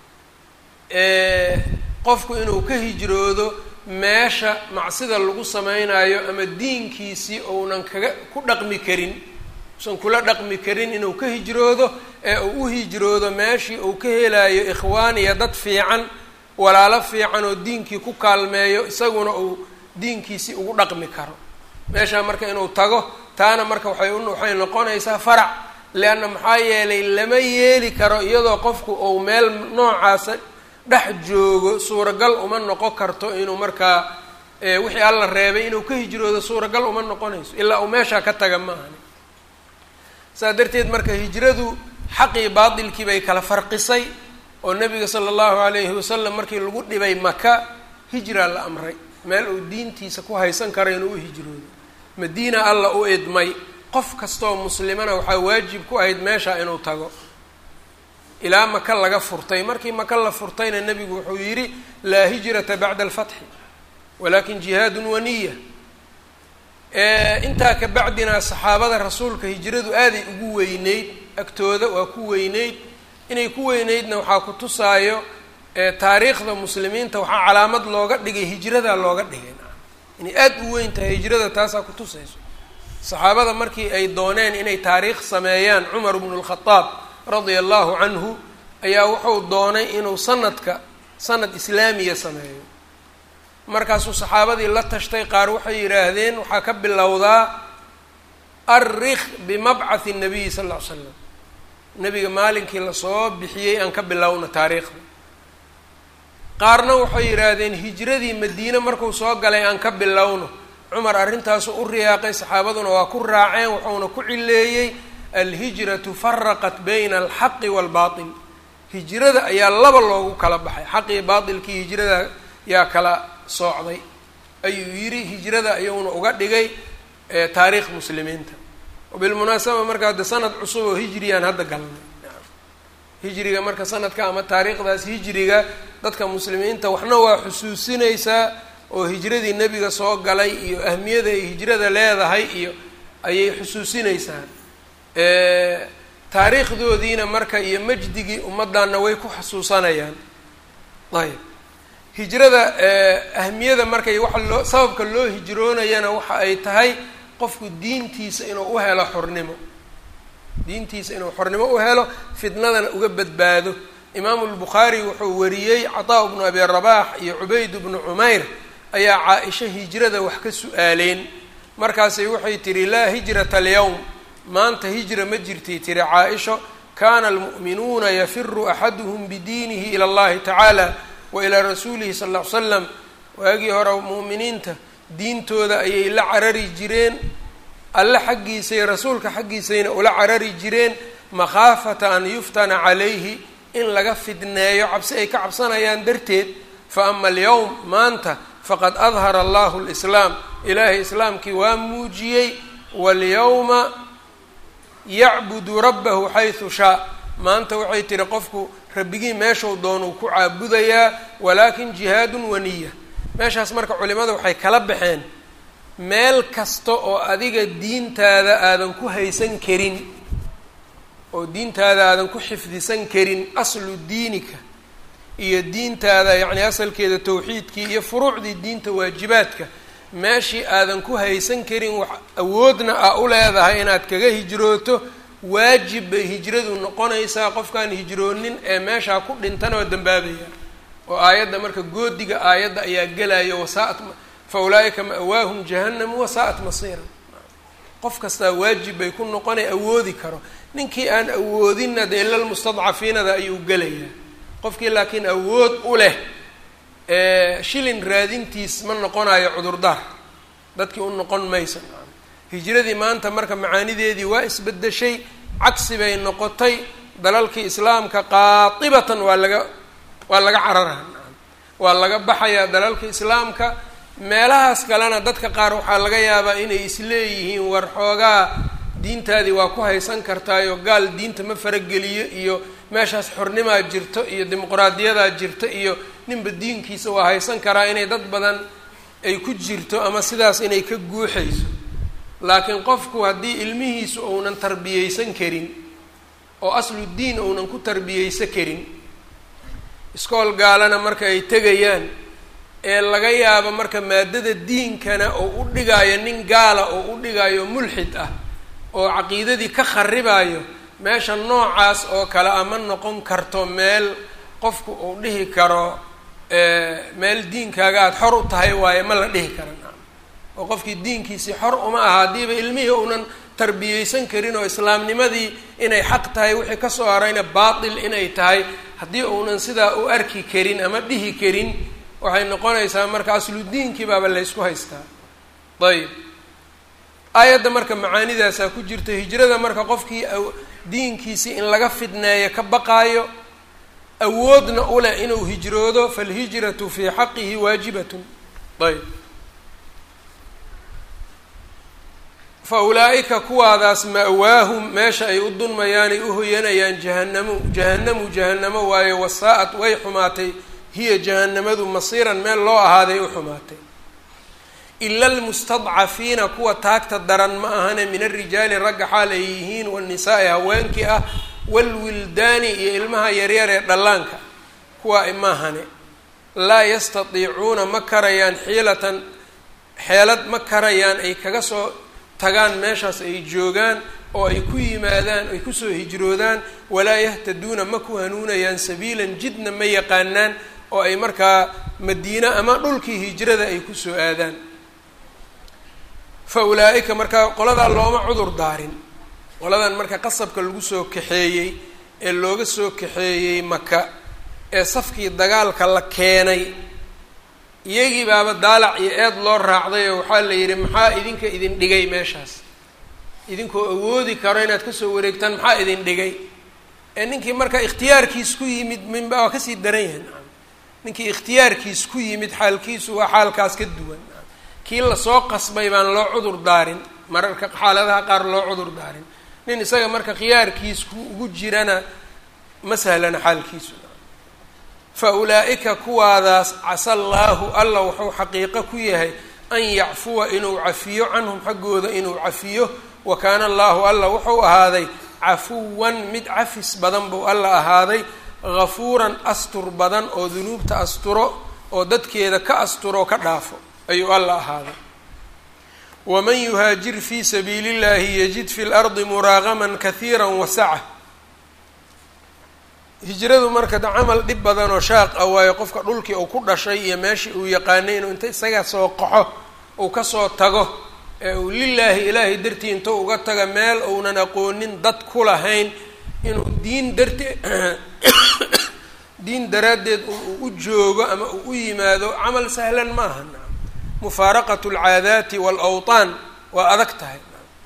qofku inuu ka hijroodo meesha macsida lagu samaynayo ama diinkiisii ounan kaga ku dhaqmi karin usan kula dhaqmi karin inuu ka hijroodo ee uu u hijroodo meeshii uu ka helayo ikhwaan iyo dad fiican walaalo fiican oo diinkii ku kaalmeeyo isaguna uu diinkiisii ugu dhaqmi karo meeshaa marka inuu tago taana marka waxay waxay noqonaysaa farac leanna maxaa yeelay lama yeeli karo iyadoo qofku uu meel noocaasa dhex joogo suuragal uma noqon karto inuu markaa wixii alla reebay inuu ka hijroodo suuragal uma noqonayso ilaa uu meeshaa ka taga ma ahani saas darteed marka hijradu xaqii baatilkii bay kala farqisay oo nabiga sala allahu alayhi wasalam markii lagu dhibay maka hijraa la amray meel uu diintiisa ku haysan karo inuu u hijroodo madiina alla u idmay qof kastaoo muslimana waxaa waajib ku ahayd meesha inuu tago ilaa maka laga furtay markii maka la furtayna nebigu wuxuu yidhi laa hijrata bacda alfatxi walakin jihaadun waniya intaa ka bacdina saxaabada rasuulka hijradu aaday ugu weyneyd agtooda waa ku weyneyd inay ku weyneydna waxaa ku tusaayo taariikhda muslimiinta waxaa calaamad looga dhigay hijradaa looga dhigay inay aada u weyn tahay hijrada taasaa ku tusayso saxaabada markii ay dooneen inay taariikh sameeyaan cumar bnu lkhadaab radia allahu canhu ayaa wuxuu doonay inuu sanadka sanad islaamiya sameeyo markaasuu saxaabadii la tashtay qaar waxay yidhaahdeen waxaa ka bilowdaa arikh bimabcathi nabiyi sal ll ly slam nebiga maalinkii lasoo bixiyey aan ka bilowna taariikhda qaarna waxay yidhaahdeen hijradii madiine markuu soo galay aan ka bilowno cumar arrintaasu u riyaaqay saxaabaduna waa ku raaceen wuxuuna ku cileeyey alhijratu faraqat bayna alxaqi waalbaatil hijrada ayaa laba loogu kala baxay xaqii baatilkii hijrada yaa kala soocday ayuu yidhi hijrada ayuuna uga dhigay taariikh muslimiinta wabilmunaasaba marka hadda sanad cusub oo hijriyaan hadda galnay hijriga marka sanadka ama taariikhdaas hijriga dadka muslimiinta waxna waa xusuusinaysaa oo hijradii nebiga soo galay iyo ahmiyada ay hijrada leedahay iyo ayay xusuusinaysaa taariikhdoodiina marka iyo majdigii ummaddanna way ku xasuusanayaan ayb hijrada ahmiyada marka iyo waxa loo sababka loo hijroonayana waxa ay tahay qofku diintiisa inuu u helo xornimo diintiisa inuu xornimo u helo fitnadana uga badbaado imaamu lbukhaari wuxuu wariyey cataa bnu abi rabax iyo cubayd bnu cumayr ayaa caa-isha hijrada wax ka su-aaleen markaasay waxay tihi laa hijrata alyawm maanta hijra ma jirtay tiri caa-isho kana almu'minuuna yafiru axaduhum bidiinihi ila allahi tacaala wa ilaa rasuulihi sal ll ly slam waagii hore mu'miniinta diintooda ayay la carari jireen alle xaggiisa iyo rasuulka xaggiisayna ula carari jireen makhaafata an yuftana calayhi in laga fidneeyo cabsi ay ka cabsanayaan darteed fa ama alyawm maanta faqad adhara allahu lislaam ilaahay islaamkii waa muujiyey walyawma yacbudu rabbahu xaysu shaa maanta waxay tihi qofku rabbigii meeshuu doonuu ku caabudayaa walaakin jihaadun waniya meeshaas marka culimada waxay kala baxeen meel kasta oo adiga diintaada aadan ku haysan karin oo diintaada aadan ku xifdisan karin aslu diinika iyo diintaada yacni asalkeeda tawxiidkii iyo furuucdii diinta waajibaadka meeshii aadan ku haysan karin wax awoodna a u leedahay inaad kaga hijrooto waajib bay hijradu noqonaysaa qofkaan hijroonin ee meeshaa ku dhintana waa dambaabaya oo aayadda marka goodiga aayadda ayaa gelaya wasaat fa ulaa'ika ma'waahum jahannamu wasaa'at masiira qof kastaa waajib bay ku noqonay awoodi karo ninkii aan awoodinna dee ila lmustadcafiinada ayuu gelayaa qofkii laakiin awood u leh shilin raadintiis ma noqonayo cudurdaar dadkii u noqon maysa hijradii maanta marka macaanideedii waa isbedeshay cagsi bay noqotay dalalkii islaamka qaatibatan waa laga waa laga cararaha waa laga baxayaa dalalka islaamka meelahaas kalena dadka qaar waxaa laga yaabaa inay isleeyihiin war xoogaa diintaadii waa ku haysan kartaayo gaal diinta ma farageliyo iyo meeshaas xornimaa jirto iyo dimuqraadiyadaa jirto iyo ninba diinkiisa waa haysan karaa inay dad badan ay ku jirto ama sidaas inay ka guuxayso laakiin qofku haddii ilmihiisu uunan tarbiyeysan karin oo aslu diin uunan ku tarbiyeysan karin iskool gaalana marka ay tegayaan ee laga yaabo marka maadada diinkana oo u dhigaayo nin gaala oo u dhigaayo mulxid ah oo caqiidadii ka kharibayo meesha noocaas oo kale ama noqon karto meel qofku uu dhihi karo meel diinkaaga aada xor u tahay waaye ma la dhihi kara oo qofkii diinkiisii xor uma aha haddiiba ilmihii uunan tarbiyeysan karin oo islaamnimadii inay xaq tahay wixii kasoo harayna baatil inay tahay haddii uunan sidaa u arki karin ama dhihi karin waxay noqonaysaa marka aslu diinkii baaba laysku haystaa ayb aayadda marka macaanidaasaa ku jirta hijrada marka qofkii diinkiisii in laga fidneeyo ka baqaayo awoodna u leh inuu hijroodo falhijratu fii xaqihi waajibatun ayb fa ulaa'ika kuwaadaas ma'waahum meesha ay u dunmayaan ay u hoyanayaan jahanamu jahanamu jahanamo waayo wasaa-at way xumaatay hiya jahanamadu masiiran meel loo ahaaday u xumaatay ila almustadcafiina kuwa taagta daran ma ahane min alrijaali ragga xaal ay yihiin wanisaa'i haweenkii ah waalwildaani iyo ilmaha yaryar ee dhallaanka kuwa maahane laa yastatiicuuna ma karayaan xiilatan xeelad ma karayaan ay kaga soo tagaan meeshaas ay joogaan oo ay ku yimaadaan ay kusoo hijroodaan walaa yahtaduuna ma ku hanuunayaan sabiilan jidna ma yaqaanaan oo ay markaa madiine ama dhulkii hijrada ay kusoo aadaan fa ulaa'ika markaa qoladaa looma cudur daarin qoladan marka qasabka lagu soo kaxeeyey ee looga soo kaxeeyey maka ee safkii dagaalka la keenay iyagii baaba daalac iyo eed loo raacday oo waxaa la yidhi maxaa idinka idin dhigay meeshaas idinkoo awoodi karo inaad kasoo wareegtaan maxaa idin dhigay ee ninkii marka ikhtiyaarkiis ku yimid minba waa kasii daran yahay ninkii ikhtiyaarkiis ku yimid xaalkiisu waa xaalkaas ka duwan kii lasoo qasbay baan loo cudur daarin mararka xaaladaha qaar loo cudur daarin nin isaga marka khiyaarkiis ku ugu jirana ma sahlana xaalkiisu fa ulaa'ika kuwaadaas casa allaahu alla wuxuu xaqiiqo ku yahay an yacfuwa inuu cafiyo canhum xaggooda inuu cafiyo wa kaana allaahu alla wuxuu ahaaday cafuwan mid cafis badan buu alla ahaaday hafuuran astur badan oo dunuubta asturo oo dadkeeda ka asturo ka dhaafo ayuu alla ahaaday waman yuhaajir fii sabiili اllahi yajid fi lardi muraagaman kahiira wasaca hijradu marka camal dhib badan oo shaaq ah waayo qofka dhulkii uu ku dhashay iyo meeshii uu yaqaanay inuu inta isaga soo qaxo uu kasoo tago ee uu lilaahi ilaahay dartii inta uga taga meel uunan aqoonin dad ku lahayn inuu diin dartee diin daraaddeed uu u joogo ama uu u yimaado camal sahlan ma aha mufaaraqat alcaadaati waalawtaan waa adag tahay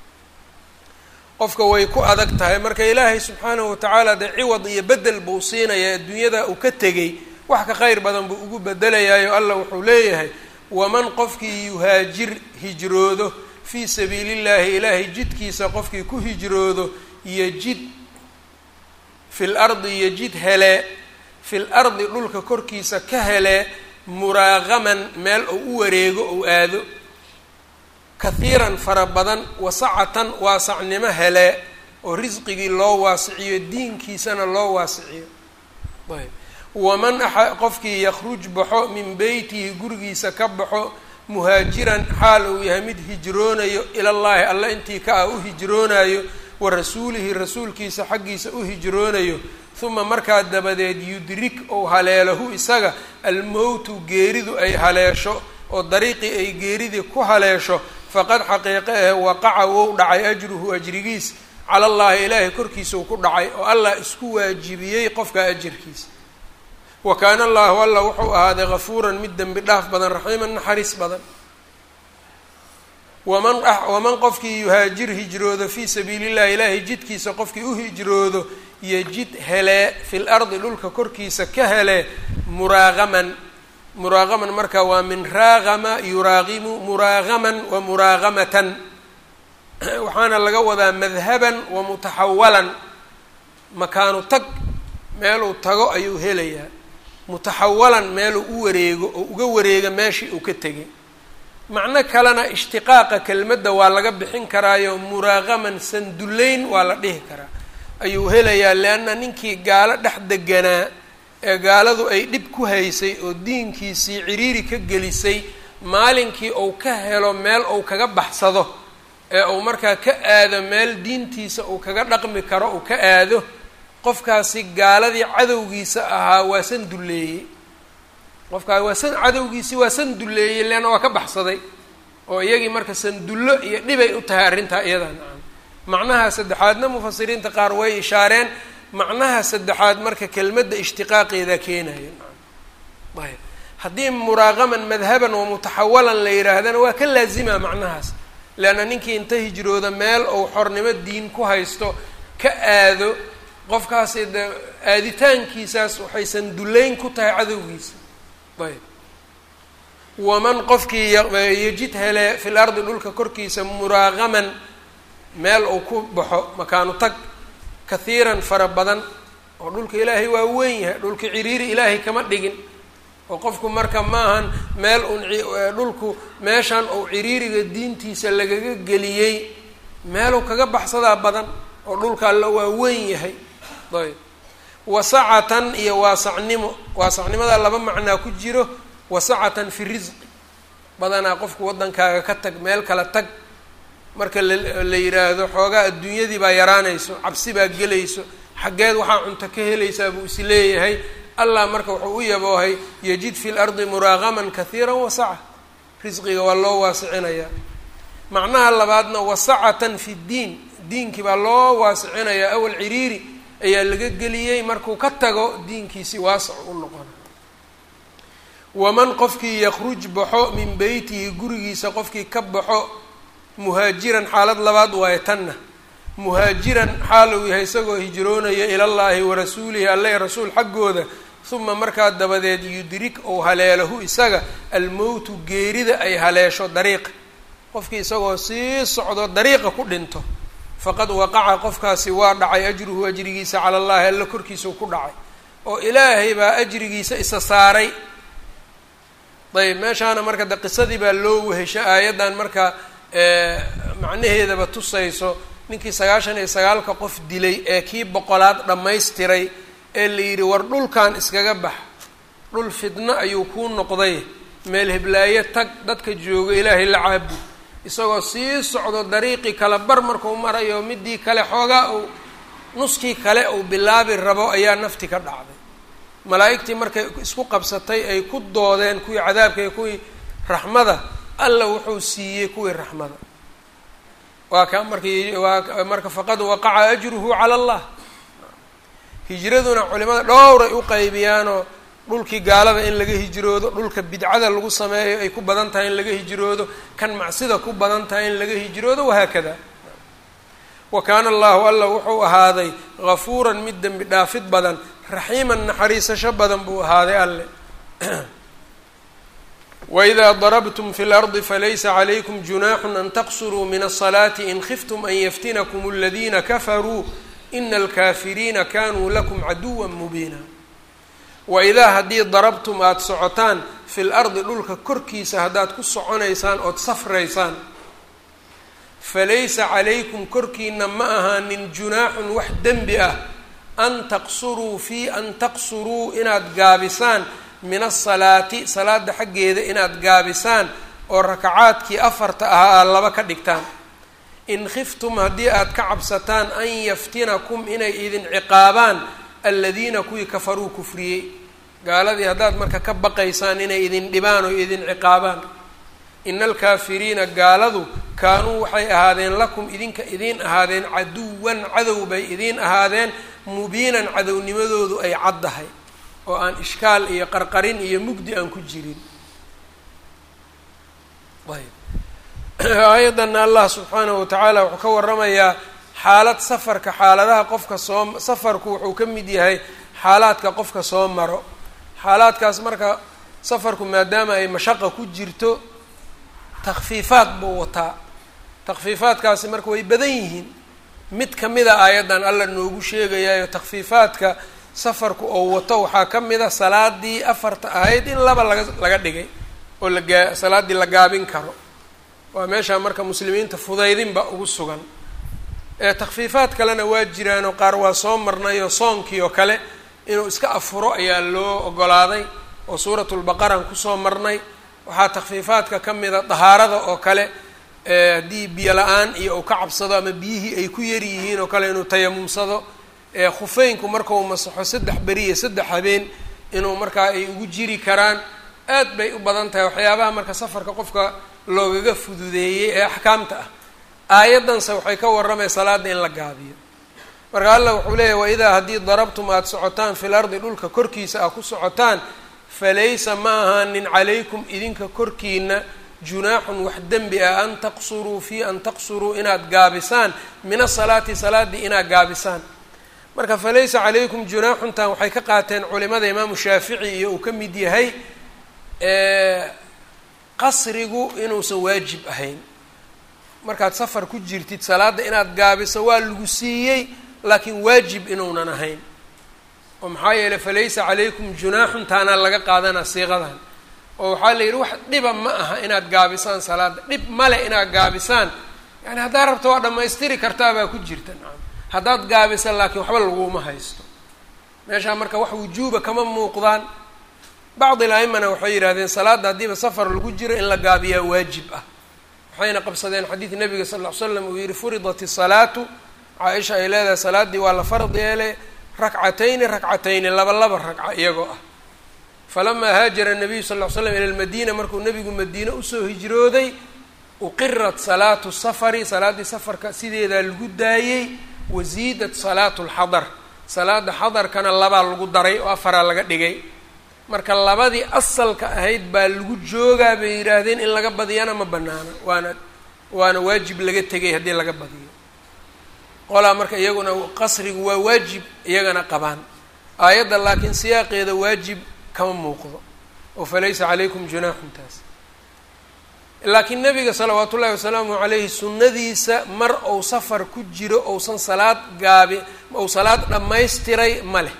qofka way ku adag tahay marka ilaahay subxaanahu watacaala dee ciwad iyo bedel buu siinayaa adduunyada uu ka tegay wax ka kheyr badan buu ugu bedelayaayo allah wuxuu leeyahay waman qofkii yuhaajir hijroodo fii sabiili llahi ilaahay jidkiisa qofkii ku hijroodo yejid fil ardi yejid hele fil ardi dhulka korkiisa ka hele muraaqaman meel ou u wareego ou aado kahiiran fara badan wasacatan waasacnimo hele oo risqigii loo waasiciyo diinkiisana loo waasiciyo ayb waman a qofkii yakhruj baxo min beytihi gurigiisa ka baxo muhaajiran xaal uu yahay mid hijroonayo ilallaahi alla intii ka ah u hijroonayo wa rasuulihi rasuulkiisa xaggiisa u hijroonayo uma markaa dabadeed yudrik ou haleelahu isaga almowtu geeridu ay haleesho oo dariiqii ay geeridii ku haleesho faqad xaqiiqe ahe waqaca wou dhacay ajruhu ajrigiis cala allaahi ilaahay korkiisa uu ku dhacay oo allah isku waajibiyey qofka ajirkiisa wa kaana allahu alla wuxuu ahaaday gafuuran mid dembi dhaaf badan raxiiman naxariis badan waman waman qofkii yuhaajir hijroodo fii sabiili llahi ilaahay jidkiisa qofkii u hijroodo yejid helee fil ardi dhulka korkiisa ka helee muraaqaman muraaqaman marka waa min raaqama yuraaqimu muraaqaman wa muraaqamatan waxaana laga wadaa madhaban wa mutaxawalan makaanu tag meeluu tago ayuu helayaa mutaxawalan meeluu u wareego oo uga wareega meeshii uu ka tegay macno kalena ishtiqaaqa kelmadda waa laga bixin karaayo muraaqaman sandullayn waa la dhihi karaa ayuu helayaa leanna ninkii gaalo dhex deganaa ee gaaladu ay dhib ku haysay oo diinkiisii ciriiri ka gelisay maalinkii uu ka helo meel uu kaga baxsado ee uu markaa ka aado meel diintiisa uu kaga dhaqmi karo uu ka aado qofkaasi gaaladii cadowgiisa ahaa waa san dulleeyey qofkaas waa san cadowgiisii waa san dulleeyey leanna waa ka baxsaday oo iyagii marka sandullo iyo dhibay u tahay arrintaa iyadaa nacam macnaha saddexaadna mufasiriinta qaar way ishaareen macnaha saddexaad marka kelmadda ishtiqaaqeeda keenayo nacam ayb haddii muraaqaman madhaban wa mutaxawalan la yidhaahdana waa ka laazima macnahaas leanna ninkii inta hijrooda meel ou xornimo diin ku haysto ka aado qofkaasi de aaditaankiisaas waxay sandullayn ku tahay cadowgiisa ayb waman qofkii yejid hele fil ardi dhulka korkiisa muraaqaman meel uu ku baxo makaanu tag kahiiran fara badan oo dhulka ilaahay waa weyn yahay dhulka ciriiri ilaahay kama dhigin oo qofku marka maahan meel un dhulku meeshan uu ciriiriga diintiisa lagaga geliyey meeluu kaga baxsadaa badan oo dhulka alla waa weyn yahay ayb wasacatan iyo waasacnimo waasacnimada laba macnaa ku jiro wasacatan fi risqi badanaa qofku waddankaaga ka tag meel kala tag marka la yidhaahdo xoogaa adduunyadii baa yaraanayso cabsi baa gelayso xaggeed waxaa cunto ka helaysaa buu is leeyahay allah marka wuxuu u yaboohay yajid fi lardi muraaqaman kahiiran wasaca risqiga waa loo waasicinayaa macnaha labaadna wasacatan fi ddiin diinkii baa loo waasicinayaa awal ciriiri ayaa laga geliyey markuu ka tago diinkiisi waasac u noqona waman qofkii yakruj baxo min beytihi gurigiisa qofkii ka baxo muhaajiran xaalad labaad waayo tanna muhaajiran xaal uu yahay isagoo hijroonaya ilallaahi wa rasuulihi alle rasuul xaggooda uma markaa dabadeed yudrik ou haleelahu isaga almowtu geerida ay haleesho dariiqa qofkii isagoo sii socdo dariiqa ku dhinto faqad waqaca qofkaasi waa dhacay ajruhu ajrigiisa cala allahi alla korkiisau ku dhacay oo ilaahay baa ajrigiisa isa saaray ayb meeshaana marka de qisadii baa loo wehesho aayaddan marka macnaheedaba tusayso ninkii sagaashan iyo sagaalka qof dilay ee kii boqolaad dhammaystiray ee la yidhi war dhulkan iskaga bax dhul fidno ayuu kuu noqday meel heblaayo tag dadka jooga ilaahay la caabud isagoo sii socdo dariiqii kale bar markuu marayo midii kale xoogaa uu nuskii kale uu bilaabi rabo ayaa nafti ka dhacday malaa'igtii markay isku qabsatay ay ku doodeen kuwii cadaabka iyo kuwii raxmada alla wuxuu siiyey kuwii raxmada waa ka markii waa marka faqad waqaca ajruhu cala allah hijraduna culimada dhowray u qaybiyaanoo dhulkii gaalada in laga hijroodo dhulka bidcada lagu sameeyo ay ku badan tahay in laga hijroodo kan macsida ku badan tahay in laga hijroodo wahaakada wa kaana allahu alla wuxuu ahaaday gafuuran mid dembi dhaafid badan raxiiman naxariisasho badan buu ahaaday alle wإida darabtm fi اlardi falaysa عlaykum junaaxu an taqsuruu min الصalaati in khiftum an yaftinakm اladina kafaruu ina اlkafiriina kanuu lakum caduwa mubiina waidaa haddii darabtum aada socotaan fi lardi dhulka korkiisa haddaad ku soconaysaan ood safraysaan falaysa calaykum korkiina ma ahaanin junaaxun wax dembi ah an taqsuruu fii an taqsuruu inaad gaabisaan min asalaati salaada xaggeeda inaad gaabisaan oo rakacaadkii afarta ahaa aad laba ka dhigtaan in khiftum haddii aad ka cabsataan an yaftinakum inay idin ciqaabaan aladiina kuwii kafaruu kufriyey gaaladii haddaad marka ka baqaysaan inay idin dhibaan oo idin ciqaabaan ina alkaafiriina gaaladu kaanuu waxay ahaadeen lakum idinka idiin ahaadeen caduwan cadow bay idiin ahaadeen mubiinan cadownimadoodu ay caddahay oo aan ishkaal iyo qarqarin iyo mugdi aan ku jirin ayb aayaddanna allah subxaanahu watacaala wuxuu ka waramayaa xaalad safarka xaaladaha qofka soo safarku wuxuu ka mid yahay xaalaadka qofka soo maro xaalaadkaas marka safarku maadaama ay mashaqa ku jirto takfiifaad buu wataa takfiifaadkaasi marka way badan yihiin mid kamida aayaddan alla noogu sheegayaayo takfiifaadka safarku oo wato waxaa ka mid a salaadii afarta ahayd in laba laga laga dhigay oo lagaa salaaddii la gaabin karo waa meeshaa marka muslimiinta fudaydinba ugu sugan ee takfiifaad kalena waa jiraanoo qaar waa soo marnayoo soonkii oo kale inuu iska afuro ayaa loo ogolaaday oo suuratulbaqaraan kusoo marnay waxaa takfiifaadka ka mida dahaarada oo kale haddii biyo la-aan iyo uu ka cabsado ama biyihii ay ku yar yihiin oo kale inuu tayamumsado khufeynku markau masaxo saddex beri iyo saddex habeen inuu markaa ay ugu jiri karaan aad bay u badan tahay waxyaabaha marka safarka qofka loogaga fududeeyey ee axkaamta ah aayaddanse waxay ka warramay salaada in la gaabiyo marka allah wuxuu leeyahy waidaa haddii darabtum aada socotaan fil ardi dhulka korkiisa aad ku socotaan falaysa ma ahaanin calaykum idinka korkiina junaaxun wax dembi ah an taqsuruu fii an taqsuruu inaad gaabisaan min asalaati salaaddii inaad gaabisaan marka falaysa calaykum junaaxuntan waxay ka qaateen culimada imaamu shaafici iyo uu ka mid yahay qasrigu inuusan waajib ahayn markaad safar ku jirtid salaadda inaad gaabiso waa lagu siiyey laakiin waajib inuunan ahayn oo maxaa yeeley falaysa calaykum junaaxun taanaa laga qaadanaa siiqadan oo waxaa la yidhi wax dhiba ma aha inaad gaabisaan salaadda dhib male inaad gaabisaan yani haddaad rabto waa dhammaystiri kartaabaa ku jirta nacam haddaad gaabisa laakiin waxba laguma haysto meeshaa marka wax wujuuba kama muuqdaan bacdi la-imana waxay yidhahdeen salaadda haddiiba safar lagu jiro in la gaabiyaa waajib ah waxayna qabsadeen xadiid nabiga sal ll ly slam uu yihi furidat isalaatu caaisha ay leedahay salaaddii waa la fard yeelay rakcatayni rakcatayni laba laba ragca iyagoo ah falamaa haajara nabiyu sal ll ly slam ila lmadiina markuu nabigu madiine usoo hijrooday uqirat salaatu safari salaaddii safarka sideedaa lagu daayey wasiidat salaatu lxadar salaada xadarkana labaa lagu daray oo afaraa laga dhigay marka labadii asalka ahayd baa lagu joogaa bay yidhaahdeen in laga badiyana ma banaana waana waana waajib laga tegay haddii laga badiyo qolaa marka iyaguna qasrigu waa waajib iyagana qabaan aayadda laakiin siyaaqeeda waajib kama muuqdo oo falaysa calaykum junaaxun taas laakiin nabiga salawaatu ullahi wasalaamu calayhi sunnadiisa mar ou safar ku jiro ousan salaad gaabi ou salaad dhammaystiray ma leh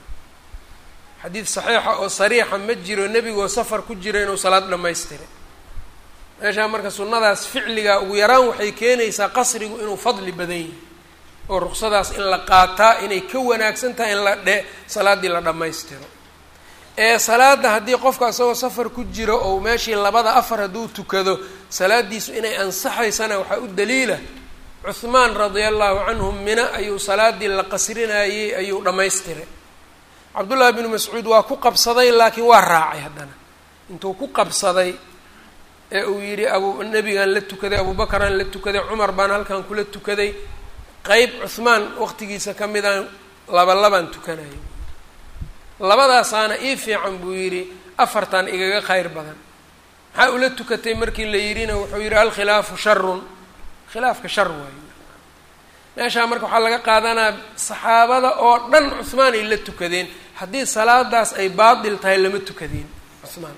xadiid saxiixa oo sariixa ma jiro nebigoo safar ku jiro inuu salaad dhammaystiray meeshaa marka sunnadaas ficliga ugu yaraan waxay keenaysaa qasrigu inuu fadli badan yahay oo ruqsadaas in la qaataa inay ka wanaagsan tahay in la dhe salaaddii la dhammaystiro ee salaada haddii qofka isagoo safar ku jiro ou meeshii labada afar hadduu tukado salaadiisu inay ansaxaysana waxaa u daliila cuhmaan radia allahu canhu mina ayuu salaadii la qasrinayey ayuu dhammaystiray cabdullaahi binu mascuud waa ku qabsaday laakiin waa raacay haddana intuu ku qabsaday ee uu yidhi abu nebigaan la tukaday abuubakaraan la tukaday cumar baan halkan kula tukaday qeyb cuhmaan waqtigiisa ka midaan laba labaan tukanayay labadaasaana ii fiican buu yidhi afartan igaga kheyr badan maxaa ula tukatay markii la yidhina wuxuu yidhi alkhilaafu sharun khilaafka shar waayo meeshaa marka waxaa laga qaadanaa saxaabada oo dhan cuhmaan ay la tukadeen haddii salaadaas ay baatil tahay lama tukadeen cuhmaan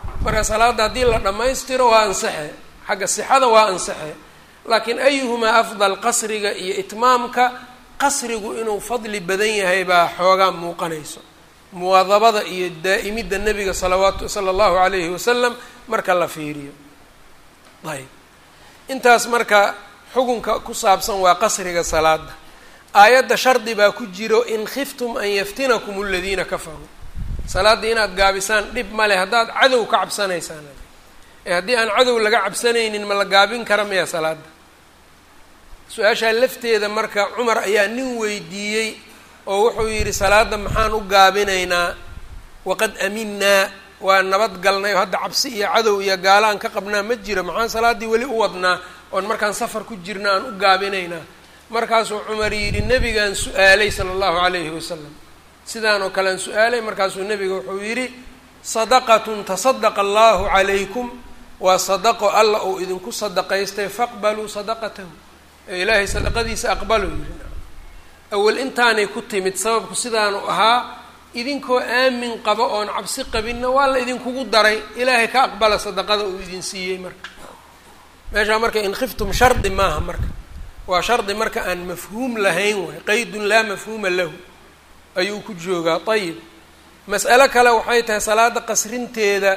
marka salaadda haddii la dhammaystiro waa ansaxe xagga sixada waa ansaxe laakiin ayuhumaa afdal qasriga iyo itmaamka qasrigu inuu fadli badan yahay baa xoogaa muuqanayso muwaadabada iyo daa'imidda nebiga salawaatu sala allahu calayhi wasalam marka la fiiriyo ayb intaas marka xukunka ku saabsan waa qasriga salaada aayadda shardi baa ku jiro in khiftum an yaftinakum aladiina kafaruu salaaddii inaad gaabisaan dhib ma leh haddaad cadow ka cabsanaysaan ee haddii aan cadow laga cabsanaynin ma la gaabin kara maya salaada su-aashaa lafteeda marka cumar ayaa nin weydiiyey oo wuxuu yidhi salaada maxaan u gaabinaynaa waqad aminaa waa nabad galnay oo hadda cabsi iyo cadow iyo gaalo aan ka qabnaa ma jiro maxaan salaaddii weli u wadnaa oon markaan safar ku jirna aan u gaabinaynaa markaasuu cumar yidhi nebigaan su-aalay sala allahu calayhi wasalam sidaan oo kale aan su-aalay markaasuu nebiga wuxuu yidhi sadaqatun tasadaqa allahu calaykum waa sadaqo alla uu idinku sadaqaystay faqbaluu sadaqatahu ee ilaahay sadaqadiisa aqbaluu yidhi awal intaanay ku timid sababku sidaanu ahaa idinkoo aamin qabo oon cabsi qabinna waa la idinkugu daray ilaahay ka aqbala sadaqada uu idin siiyey marka meeshaa marka in khiftum shardi maaha marka waa shardi marka aan mafhuum lahayn waay qaydun laa mafhuuma lahu ayuu ku joogaa ayib mas'alo kale waxay tahay salaada qasrinteeda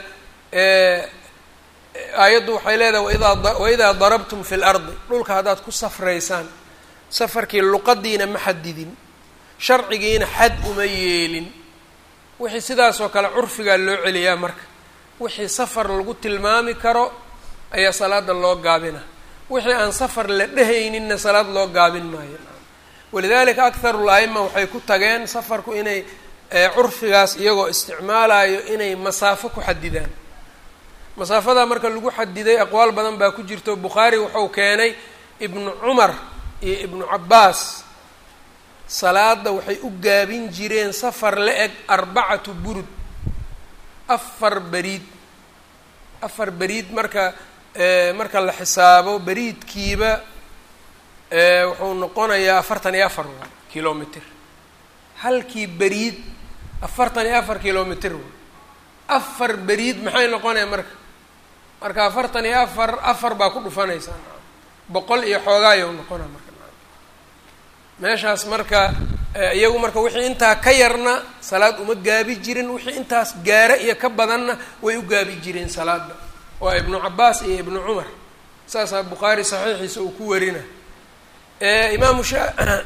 aayaddu waxay leedahay waidaa waidaa darabtum fi lardi dhulka haddaad ku safraysaan safarkii luqadiina ma xadidin sharcigiina xad uma yeelin wixii sidaasoo kale curfigaa loo celiyaa marka wixii safar lagu tilmaami karo ayaa salaada loo gaabina wixii aan safar la dhehayninna salaad loo gaabin maayo walidalika akharu l-aima waxay ku tageen safarku inay curfigaas iyagoo isticmaalayo inay masaafo ku xadidaan masaafadaa marka lagu xadiday aqwaal badan baa ku jirto bukhaari wuxuu keenay ibnu cumar iyo ibnu cabbaas salaada waxay u gaabin jireen safar la eg arbacatu burud afar beriid afar beriid marka marka la xisaabo beriidkiiba wuxuu noqonayaa afartan iyo afar waa kilomitr halkii beriid afartan iyo afar kilomitr waa afar beriid maxay noqonaya marka marka afartan iyo afar afar baa ku dhufanaysaa boqol iyo xoogaayo noqona marka meeshaas marka iyagu marka wixii intaa ka yarna salaad uma gaabi jirin wixii intaas gaara iyo ka badanna way u gaabi jireen salaada waa ibnu cabaas iyo ibnu cumar saasaa bukhaari saxiixiisa uu ku warina imaamu sha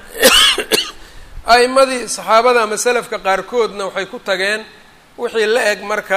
a'imadii saxaabada ama selafka qaarkoodna waxay ku tageen wixii la eg marka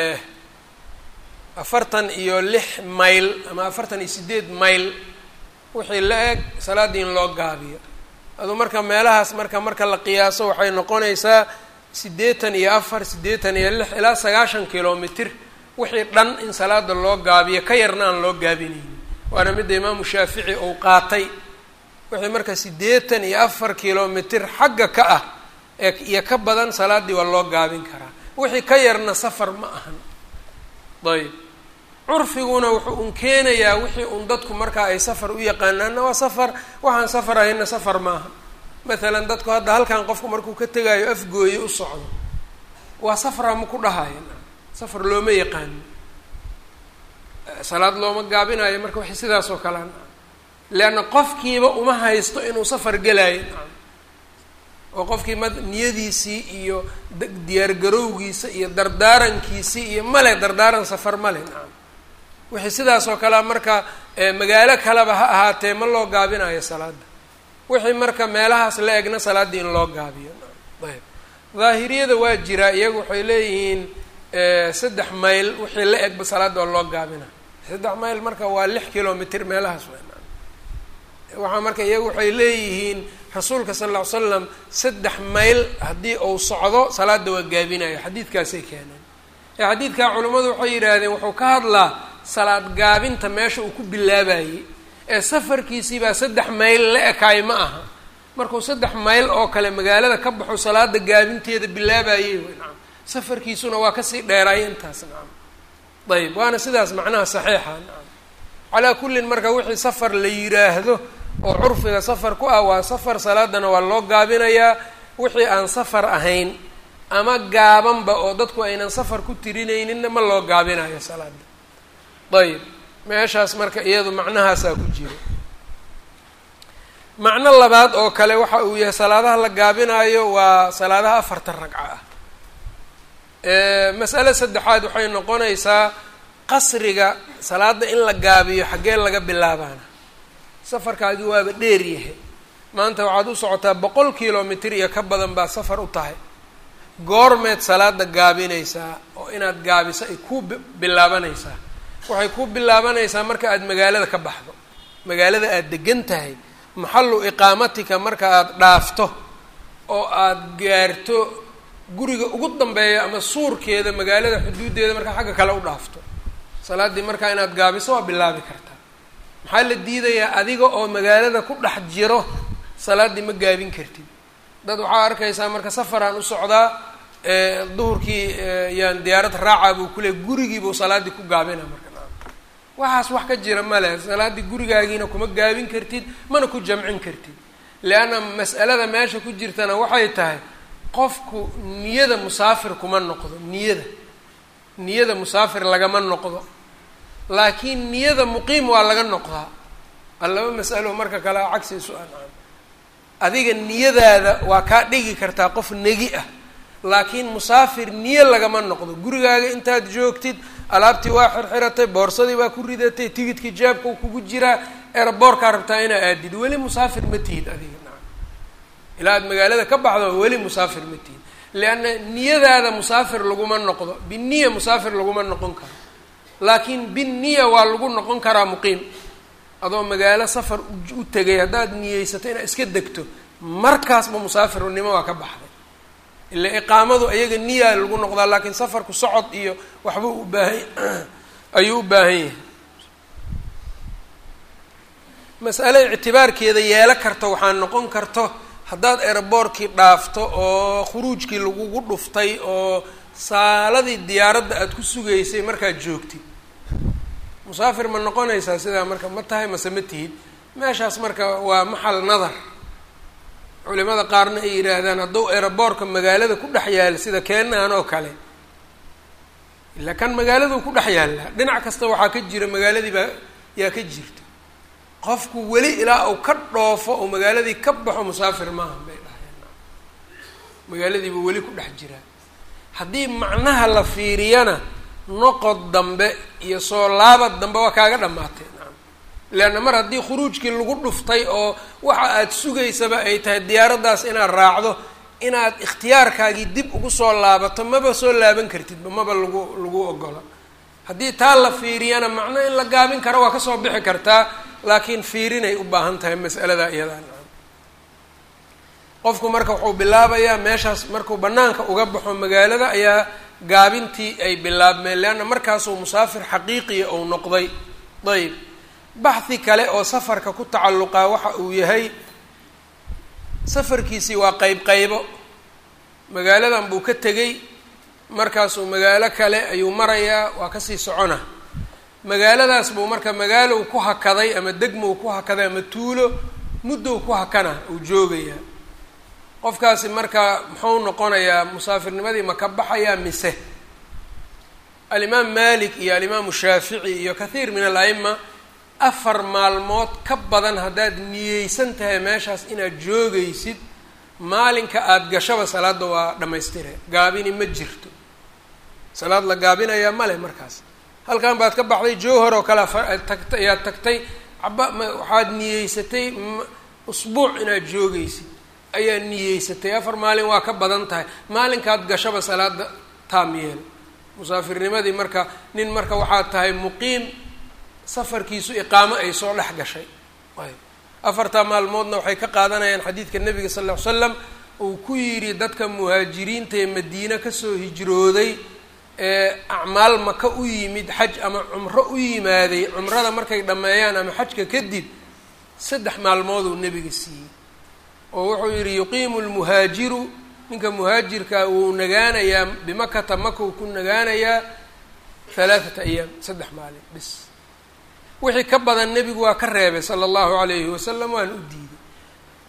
afartan iyo lix mayl ama afartan iyo sideed mayl wixii la eg salaaddii in loo gaabiyo aduu marka meelahaas marka marka la qiyaaso waxay noqonaysaa siddeetan iyo afar siddeetan iyo lix ilaa sagaashan kilomitr wixii dhan in salaada loo gaabiyo ka yarna aan loo gaabinaynin waana midda imaamu shaafici uu qaatay wixii marka siddeetan iyo afar kilomitr xagga ka ah ee iyo ka badan salaaddii waa loo gaabin karaa wixii ka yarna safar ma ahan ayb curfiguna wuxuu un keenayaa wixii un dadku markaa ay safar u yaqaanaanna waa safar waxaan safar ahayna safar maaha maalan dadku hadda halkan qofku markuu ka tegaayo afgooye u socdo waa safra ma ku dhahayo safar looma yaqaano salaad looma gaabinayo marka waxay sidaas oo kalea leanna qofkiiba uma haysto inuu safar gelaayo oo qofkii ma niyadiisii iyo diyaargarowgiisa iyo dardaarankiisii iyo male dardaaran safar male nacam wixii sidaas oo kalea marka magaalo kaleba ha ahaatee ma loo gaabinayo salaada wixii marka meelahaas la egna salaaddii in loo gaabiyo ayb daahiriyada waa jiraa iyagu waxay leeyihiin saddex mayl wixii la egba salaadda waa loo gaabina saddex mayl marka waa lix kilomitr meelahaas waxaa marka iyagu waxay leeyihiin rasuulka sal lla ly slam saddex mayl haddii uu socdo salaada waa gaabinayo xadiidkaasay keeneen ee xadiidkaa culimmadu waxay yidhaahdeen wuxuu ka hadlaa salaad gaabinta meesha uu ku bilaabayey ee safarkiisii baa saddex mayl la ekaay ma aha markuu saddex mayl oo kale magaalada ka baxo salaada gaabinteeda bilaabayey wy nacam safarkiisuna waa kasii dheeraaya intaas nacam ayb waana sidaas macnaha saxiixa nacam calaa kullin marka wixii safar la yiraahdo oo curfiga safar ku ah waa safar salaadana waa loo gaabinayaa wixii aan safar ahayn ama gaabanba oo dadku aynan safar ku tirinayninna ma loo gaabinayo salaada ayib meeshaas marka iyadu macnahaasaa ku jiro macno labaad oo kale waxa uu yahay salaadaha la gaabinayo waa salaadaha afarta ragco ah masale saddexaad waxay noqonaysaa qasriga salaada in la gaabiyo xaggee laga bilaabaana safarkaagi waaba dheer yahay maanta waxaad u socotaa boqol kilomitr iyo ka badan baa safar u tahay goormeed salaada gaabinaysaa oo inaad gaabiso ay ku bilaabanaysaa waxay ku bilaabanaysaa marka aada magaalada ka baxdo magaalada aada degan tahay maxallu iqaamatika marka aada dhaafto oo aada gaarto guriga ugu dambeeya ama suurkeeda magaalada xuduuddeeda markaa xagga kale u dhaafto salaaddii markaa inaad gaabiso waa bilaabi kartaa maxaa la diidayaa adiga oo magaalada ku dhex jiro salaaddii ma gaabin kartid dad waxaa arkaysaa marka safaraan u socdaa duhurkii yaan diyaarad raacaa buu kule gurigiibuu salaaddii ku gaabina marka waxaas wax ka jira male salaaddii gurigaagiina kuma gaabin kartid mana ku jamcin kartid leanna mas'alada meesha ku jirtana waxay tahay qofku niyada musaafir kuma noqdo niyada niyada musaafir lagama noqdo laakiin niyada muqiim waa laga noqdaa allaba mas'alo marka kale cagsi isu ancaan adiga niyadaada waa kaa dhigi kartaa qof negi ah laakiin musaafir niyo lagama noqdo gurigaaga intaad joogtid alaabtii waa xirxiratay boorsadii baa ku ridatay tigidkii jaabka kugu jiraa eraboorkaa rabtaa inaa aadid weli musaafir ma tihid adiga nacam ilaa aad magaalada ka baxdo weli musaafir ma tihid lianna niyadaada musaafir laguma noqdo biniya musaafir laguma noqon karo laakiin binniya waa lagu noqon karaa muqiim adoo magaalo safar u tegay haddaad niyeysato inaad iska degto markaasba musaafirnimo waa ka baxday ila iqaamadu ayaga niyaa lagu noqdaa laakiin safarku socod iyo waxbuu u baahan ayuu u baahan yahay mas'ale ictibaarkeeda yeelo karto waxaa noqon karto haddaad eraboorkii dhaafto oo khuruujkii lagugu dhuftay oo saaladii diyaaradda aada ku sugaysay markaad joogtid musaafir ma noqonaysaa sidaa marka ma tahay mase ma tihid meeshaas marka waa maxal nadar culimada qaarna ay yidhaahdaan hadduu eraboorka magaalada ku dhex yaala sida keenaan oo kale ilaa kan magaaladuu ku dhex yaallaa dhinac kasta waxaa ka jira magaaladii baa yaa ka jirta qofku weli ilaa uu ka dhoofo oo magaaladii ka baxo musaafir maaha bay dhahayeen magaaladiibuu weli ku dhex jiraa haddii macnaha la fiiriyana noqod dambe iyo soo laabad dambe waa kaaga dhamaatay nacam leanna mar haddii khuruujkii lagu dhuftay oo waxa aada sugaysaba ay tahay diyaaraddaas inaad raacdo inaad ikhtiyaarkaagii dib ugu soo laabato maba soo laaban kartidba maba lagu lagu ogola haddii taa la fiiriyana macno in la gaabin karo waa kasoo bixi kartaa laakiin fiirinay u baahan tahay mas'alada iyadaa nacam qofku marka wuxuu bilaabayaa meeshaas markuu banaanka uga baxo magaalada ayaa gaabintii ay bilaabmeen leanna markaasuu musaafir xaqiiqiya uu noqday ayb baxhi kale oo safarka ku tacalluqaa waxa uu yahay safarkiisii waa qeyb qaybo magaaladan buu ka tegey markaasuu magaalo kale ayuu marayaa waa kasii socona magaaladaas buu marka magaalow ku hakaday ama degmow ku hakaday ama tuulo muddow ku hakana uu joogayaa qofkaasi marka muxuu noqonayaa musaafirnimadii ma ka baxayaa mise alimaam malik iyo alimaamu shaafici iyo kathiir min al-aima afar maalmood ka badan haddaad niyeysan tahay meeshaas inaad joogaysid maalinka aada gashaba salaadda waa dhammaystire gaabini ma jirto salaad la gaabinayaa male markaas halkan baad ka baxday jowhar oo kale tagta ayaad tagtay caba waxaad niyeysatay usbuuc inaad joogaysid ayaa niyeysatay afar maalin waa ka badan tahay maalinkaad gashaba salaada taam yeel musaafirnimadii marka nin marka waxaad tahay muqiim safarkiisu iqaamo ay soo dhex gashay ayb afartaa maalmoodna waxay ka qaadanayaan xadiidka nabiga sal ll ly slam uu ku yidhi dadka muhaajiriinta ee madiine kasoo hijrooday ee acmaal maka u yimid xaj ama cumro u yimaaday cumrada markay dhammeeyaan ama xajka kadib saddex maalmooduu nebiga siiyey oo wuxuu yidhi yuqiimu lmuhaajiru ninka muhaajirkaa wuu nagaanayaa bimakata maka uu ku nagaanayaa halaathata ayaam saddex maalin bis wixii ka badan nebigu waa ka reebay sala allahu calayhi wasalam waana u diiday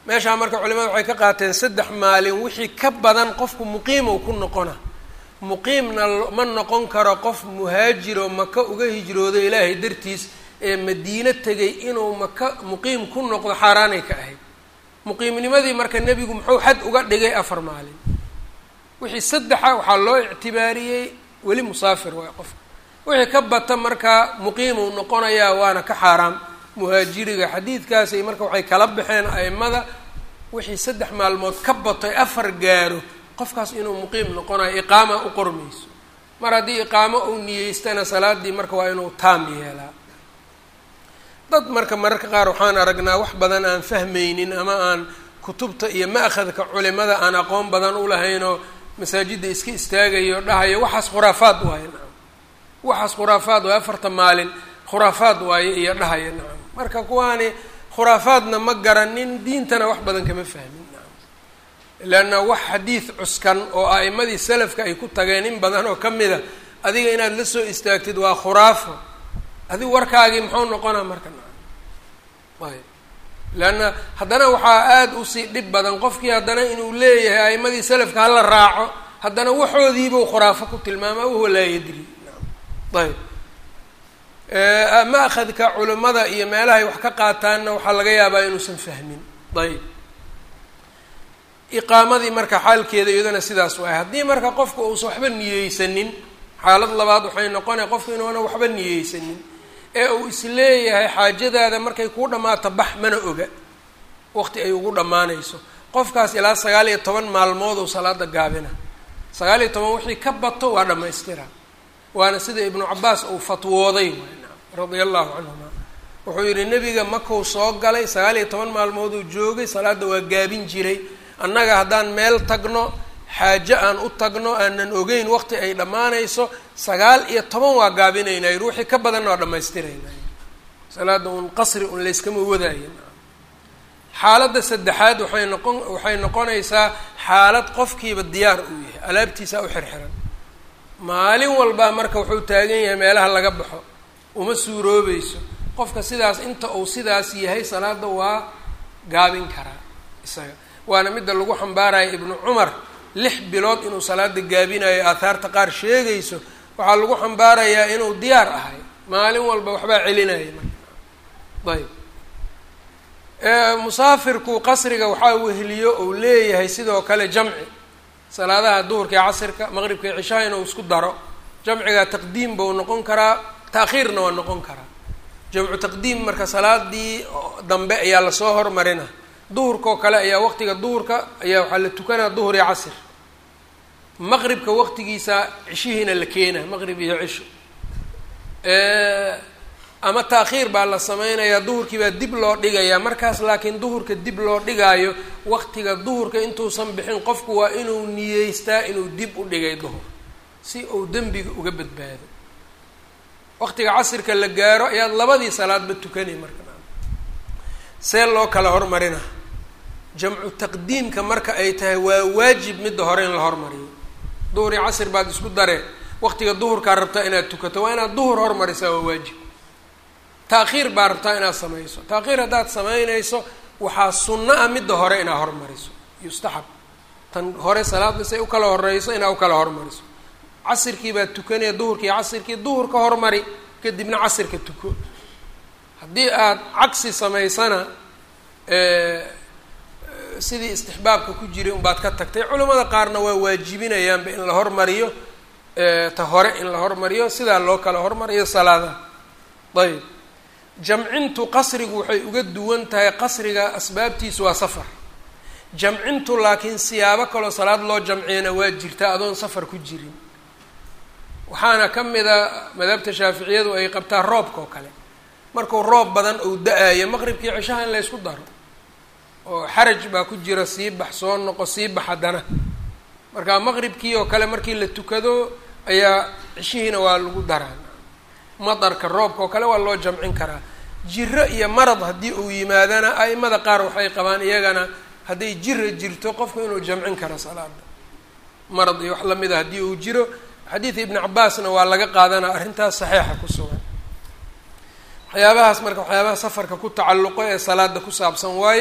meeshaa marka culimada waxay ka qaateen saddex maalin wixii ka badan qofku muqiimow ku noqona muqiimna ma noqon karo qof muhaajiroo maka uga hijroodo ilaahay dartiis ee madiino tegay inuu maka muqiim ku noqdo xaaraanay ka ahayd muqiimnimadii marka nebigu muxuu xad uga dhigay afar maalin wixii saddexa waxaa loo ictibaariyey weli musaafir waay qofka wixii ka bata markaa muqiimuu noqonayaa waana ka xaaraam muhaajiriga xadiidkaasay marka waxay kala baxeen aimada wixii saddex maalmood ka batoy afar gaaro qofkaas inuu muqiim noqonayo iqaama u qormayso mar haddii iqaamo uu niyeystana salaadii marka waa inuu taam yeelaa dad marka mararka qaar waxaan aragnaa wax badan aan fahmaynin ama aan kutubta iyo ma-khadka culimada aan aqoon badan u lahaynoo masaajidda iska istaagayo dhahayo waxaas khuraafaad waaye nacam waxaas khuraafaad waaye afarta maalin khuraafaad waaye iyo dhahaya nacam marka kuwaani khuraafaadna ma garanin diintana wax badan kama fahmin nacam leanna wax xadiid cuskan oo a'imadii salafka ay ku tageen in badan oo ka mida adiga inaad la soo istaagtid waa khuraafo adigu warkaagii muxuu noqonaa marka nacam ayb leanna haddana waxaa aada usii dhib badan qofkii haddana inuu leeyahay a'imadii salafka hala raaco haddana waxoodiibuu khuraafo ku tilmaama wahuwa laa yadri nacam ayb ma-khadka culimada iyo meelahay wax ka qaataanna waxaa laga yaabaa inuusan fahmin ayb iqaamadii marka xaalkeeda iyadana sidaas waay haddii marka qofku uusan waxba niyeysanin xaalad labaad waxay noqonaya qofku inuuna waxba niyeysanin ee uu isleeyahay xaajadaada markay kuu dhammaato bax mana oga waqti ay ugu dhammaanayso qofkaas ilaa sagaal iyo toban maalmood uu salaada gaabina sagaal iyo toban wixii ka bato waa dhammaystira waana sida ibnu cabaas uu fatwooday radia allahu canhuma wuxuu yidhi nebiga makuu soo galay sagaal iyo toban maalmood uu joogay salaadda waa gaabin jiray annaga haddaan meel tagno xaajo aan u tagno aanan ogeyn waqti ay dhammaanayso sagaal iyo toban waa gaabinaynaa yidhi wixii ka badanna waa dhammaystiraynaa salaadda un qasri un layskama wadaayin xaaladda saddexaad waxay noqon waxay noqonaysaa xaalad qofkiiba diyaar uu yahay alaabtiisaa u xirxiran maalin walbaa marka wuxuu taagan yahay meelaha laga baxo uma suuroobayso qofka sidaas inta uu sidaas yahay salaada waa gaabin karaa isaga waana midda lagu xambaaraya ibnu cumar lix bilood inuu salaada gaabinayo aahaarta qaar sheegayso waxaa lagu xambaarayaa inuu diyaar ahay maalin walba waxbaa celinaya marka ayb musaafirku qasriga waxaa weheliyo uu leeyahay sidoo kale jamci salaadaha duhurka iyo casirka maqribka iyo cishaha inuu isku daro jamciga taqdiim bau noqon karaa taakhiirna waa noqon karaa jamcu taqdiim marka salaadii dambe ayaa lasoo hormarina duhurkaoo kale ayaa waqtiga duhurka ayaa waxaa la tukanaa duhur iyo casir maqribka waqtigiisa cishihiina la keenaa maqrib iyo cisho ama taakhiir baa la sameynayaa duhurkii baa dib loo dhigayaa markaas laakiin duhurka dib loo dhigaayo waqtiga duhurka intuusan bixin qofku waa inuu niyeystaa inuu dib u dhigay duhur si uu dembiga uga badbaado waqtiga casirka la gaaro ayaad labadii salaadba tukanay marka see loo kala hormarina jamcu taqdiimka marka ay tahay waa waajib midda hore in la hormariyo duhur iyo casir baad isku daree waqtiga duhurkaa rabtaa inaad tukato waa inaad duhur hormarisaa waa waajib taakhiir baa rabtaa inaad samayso taakhiir haddaad samaynayso waxaa sunno ah midda hore inaad hormariso yustaxab tan hore salaadda say u kala horeyso inaad u kala hormariso casirkii baad tukanaya duhurkii casirkii duhur ka hormari kadibna casirka tuko haddii aad cagsi samaysana sidii istixbaabka ku jiray unbaad ka tagtay culimmada qaarna waa waajibinayaanba in la hormariyo ta hore in la hormariyo sidaa loo kala hormariyo salaadaha ayb jamcintu qasrigu waxay uga duwan tahay qasriga asbaabtiisu waa safar jamcintu laakiin siyaabo kaloo salaad loo jamciyana waa jirtaa adoon safar ku jirin waxaana ka mida madhabta shaaficiyadu ay qabtaa roobka oo kale markuu roob badan uu da-ayo maqribkii cishaha in la ysku daro oo xaraj baa ku jira sii bax soo noqo sii bax haddana marka maqribkii oo kale markii la tukado ayaa cishihiina waa lagu daraa madarka roobka oo kale waa loo jamcin karaa jiro iyo marad haddii uu yimaadana a'imada qaar waxay qabaan iyagana hadday jira jirto qofku inuu jamcin karo salaada marad iyo wax lamid a haddii uu jiro xadiida ibni cabaasna waa laga qaadanaa arrintaas saxiixa ku sugan waxyaabahaas marka waxyaabaha safarka ku tacalluqo ee salaada ku saabsan waaye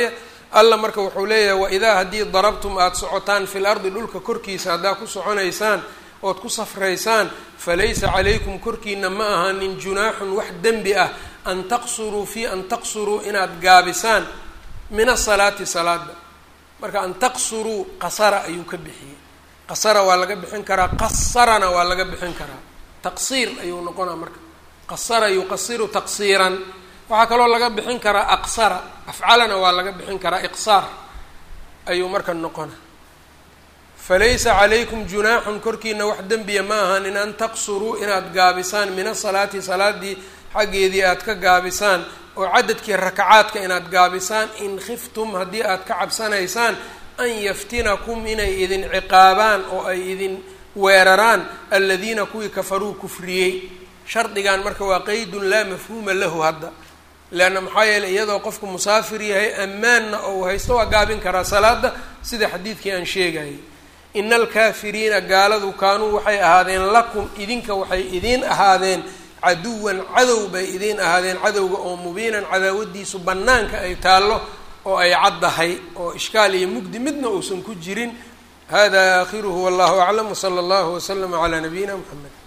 alla marka wuxuu leeyahay waidaa haddii darabtum aada socotaan fil ardi dhulka korkiisa haddaa ku soconaysaan ood ku safraysaan falaysa calaykum korkiina ma ahanin junaaxun wax dembi ah an taqsuruu fii an taqsuruu inaad gaabisaan min asalaati salaada marka an taqsuruu qasara ayuu ka bixiyey qasara waa laga bixin karaa qasarana waa laga bixin karaa taqsiir ayuu noqonaa marka qasara yuqasiru taqsiiran waxaa kaloo laga bixin karaa aqsara afcalana waa laga bixin karaa iqsaar ayuu marka noqona falaysa calaykum junaaxun korkiina wax dembiya ma ahan in an taqsuruu inaad gaabisaan min asalaati salaadii xaggeedii aad ka gaabisaan oo cadadkii rakacaadka inaad gaabisaan in khiftum haddii aad ka cabsanaysaan an yaftinakum inay idin ciqaabaan oo ay idin weeraraan aladiina kuwii kafaruu kufriyey shardigan marka waa qeydun laa mafhuuma lahu hadda leanna maxaa yeeley iyadoo qofku musaafir yahay ammaanna ou haysto waa gaabin karaa salaada sida xadiidkii aan sheegayay ina alkaafiriina gaaladu kaanuu waxay ahaadeen lakum idinka waxay idiin ahaadeen caduwan cadow bay idiin ahaadeen cadowga oo mubiinan cadaawadiisu bannaanka ay taallo oo ay caddahay oo ishkaal iyo mugdi midna uusan ku jirin hada aakhiruhu wallahu aclam wsala allahu waslama calaa nabiyina mxamed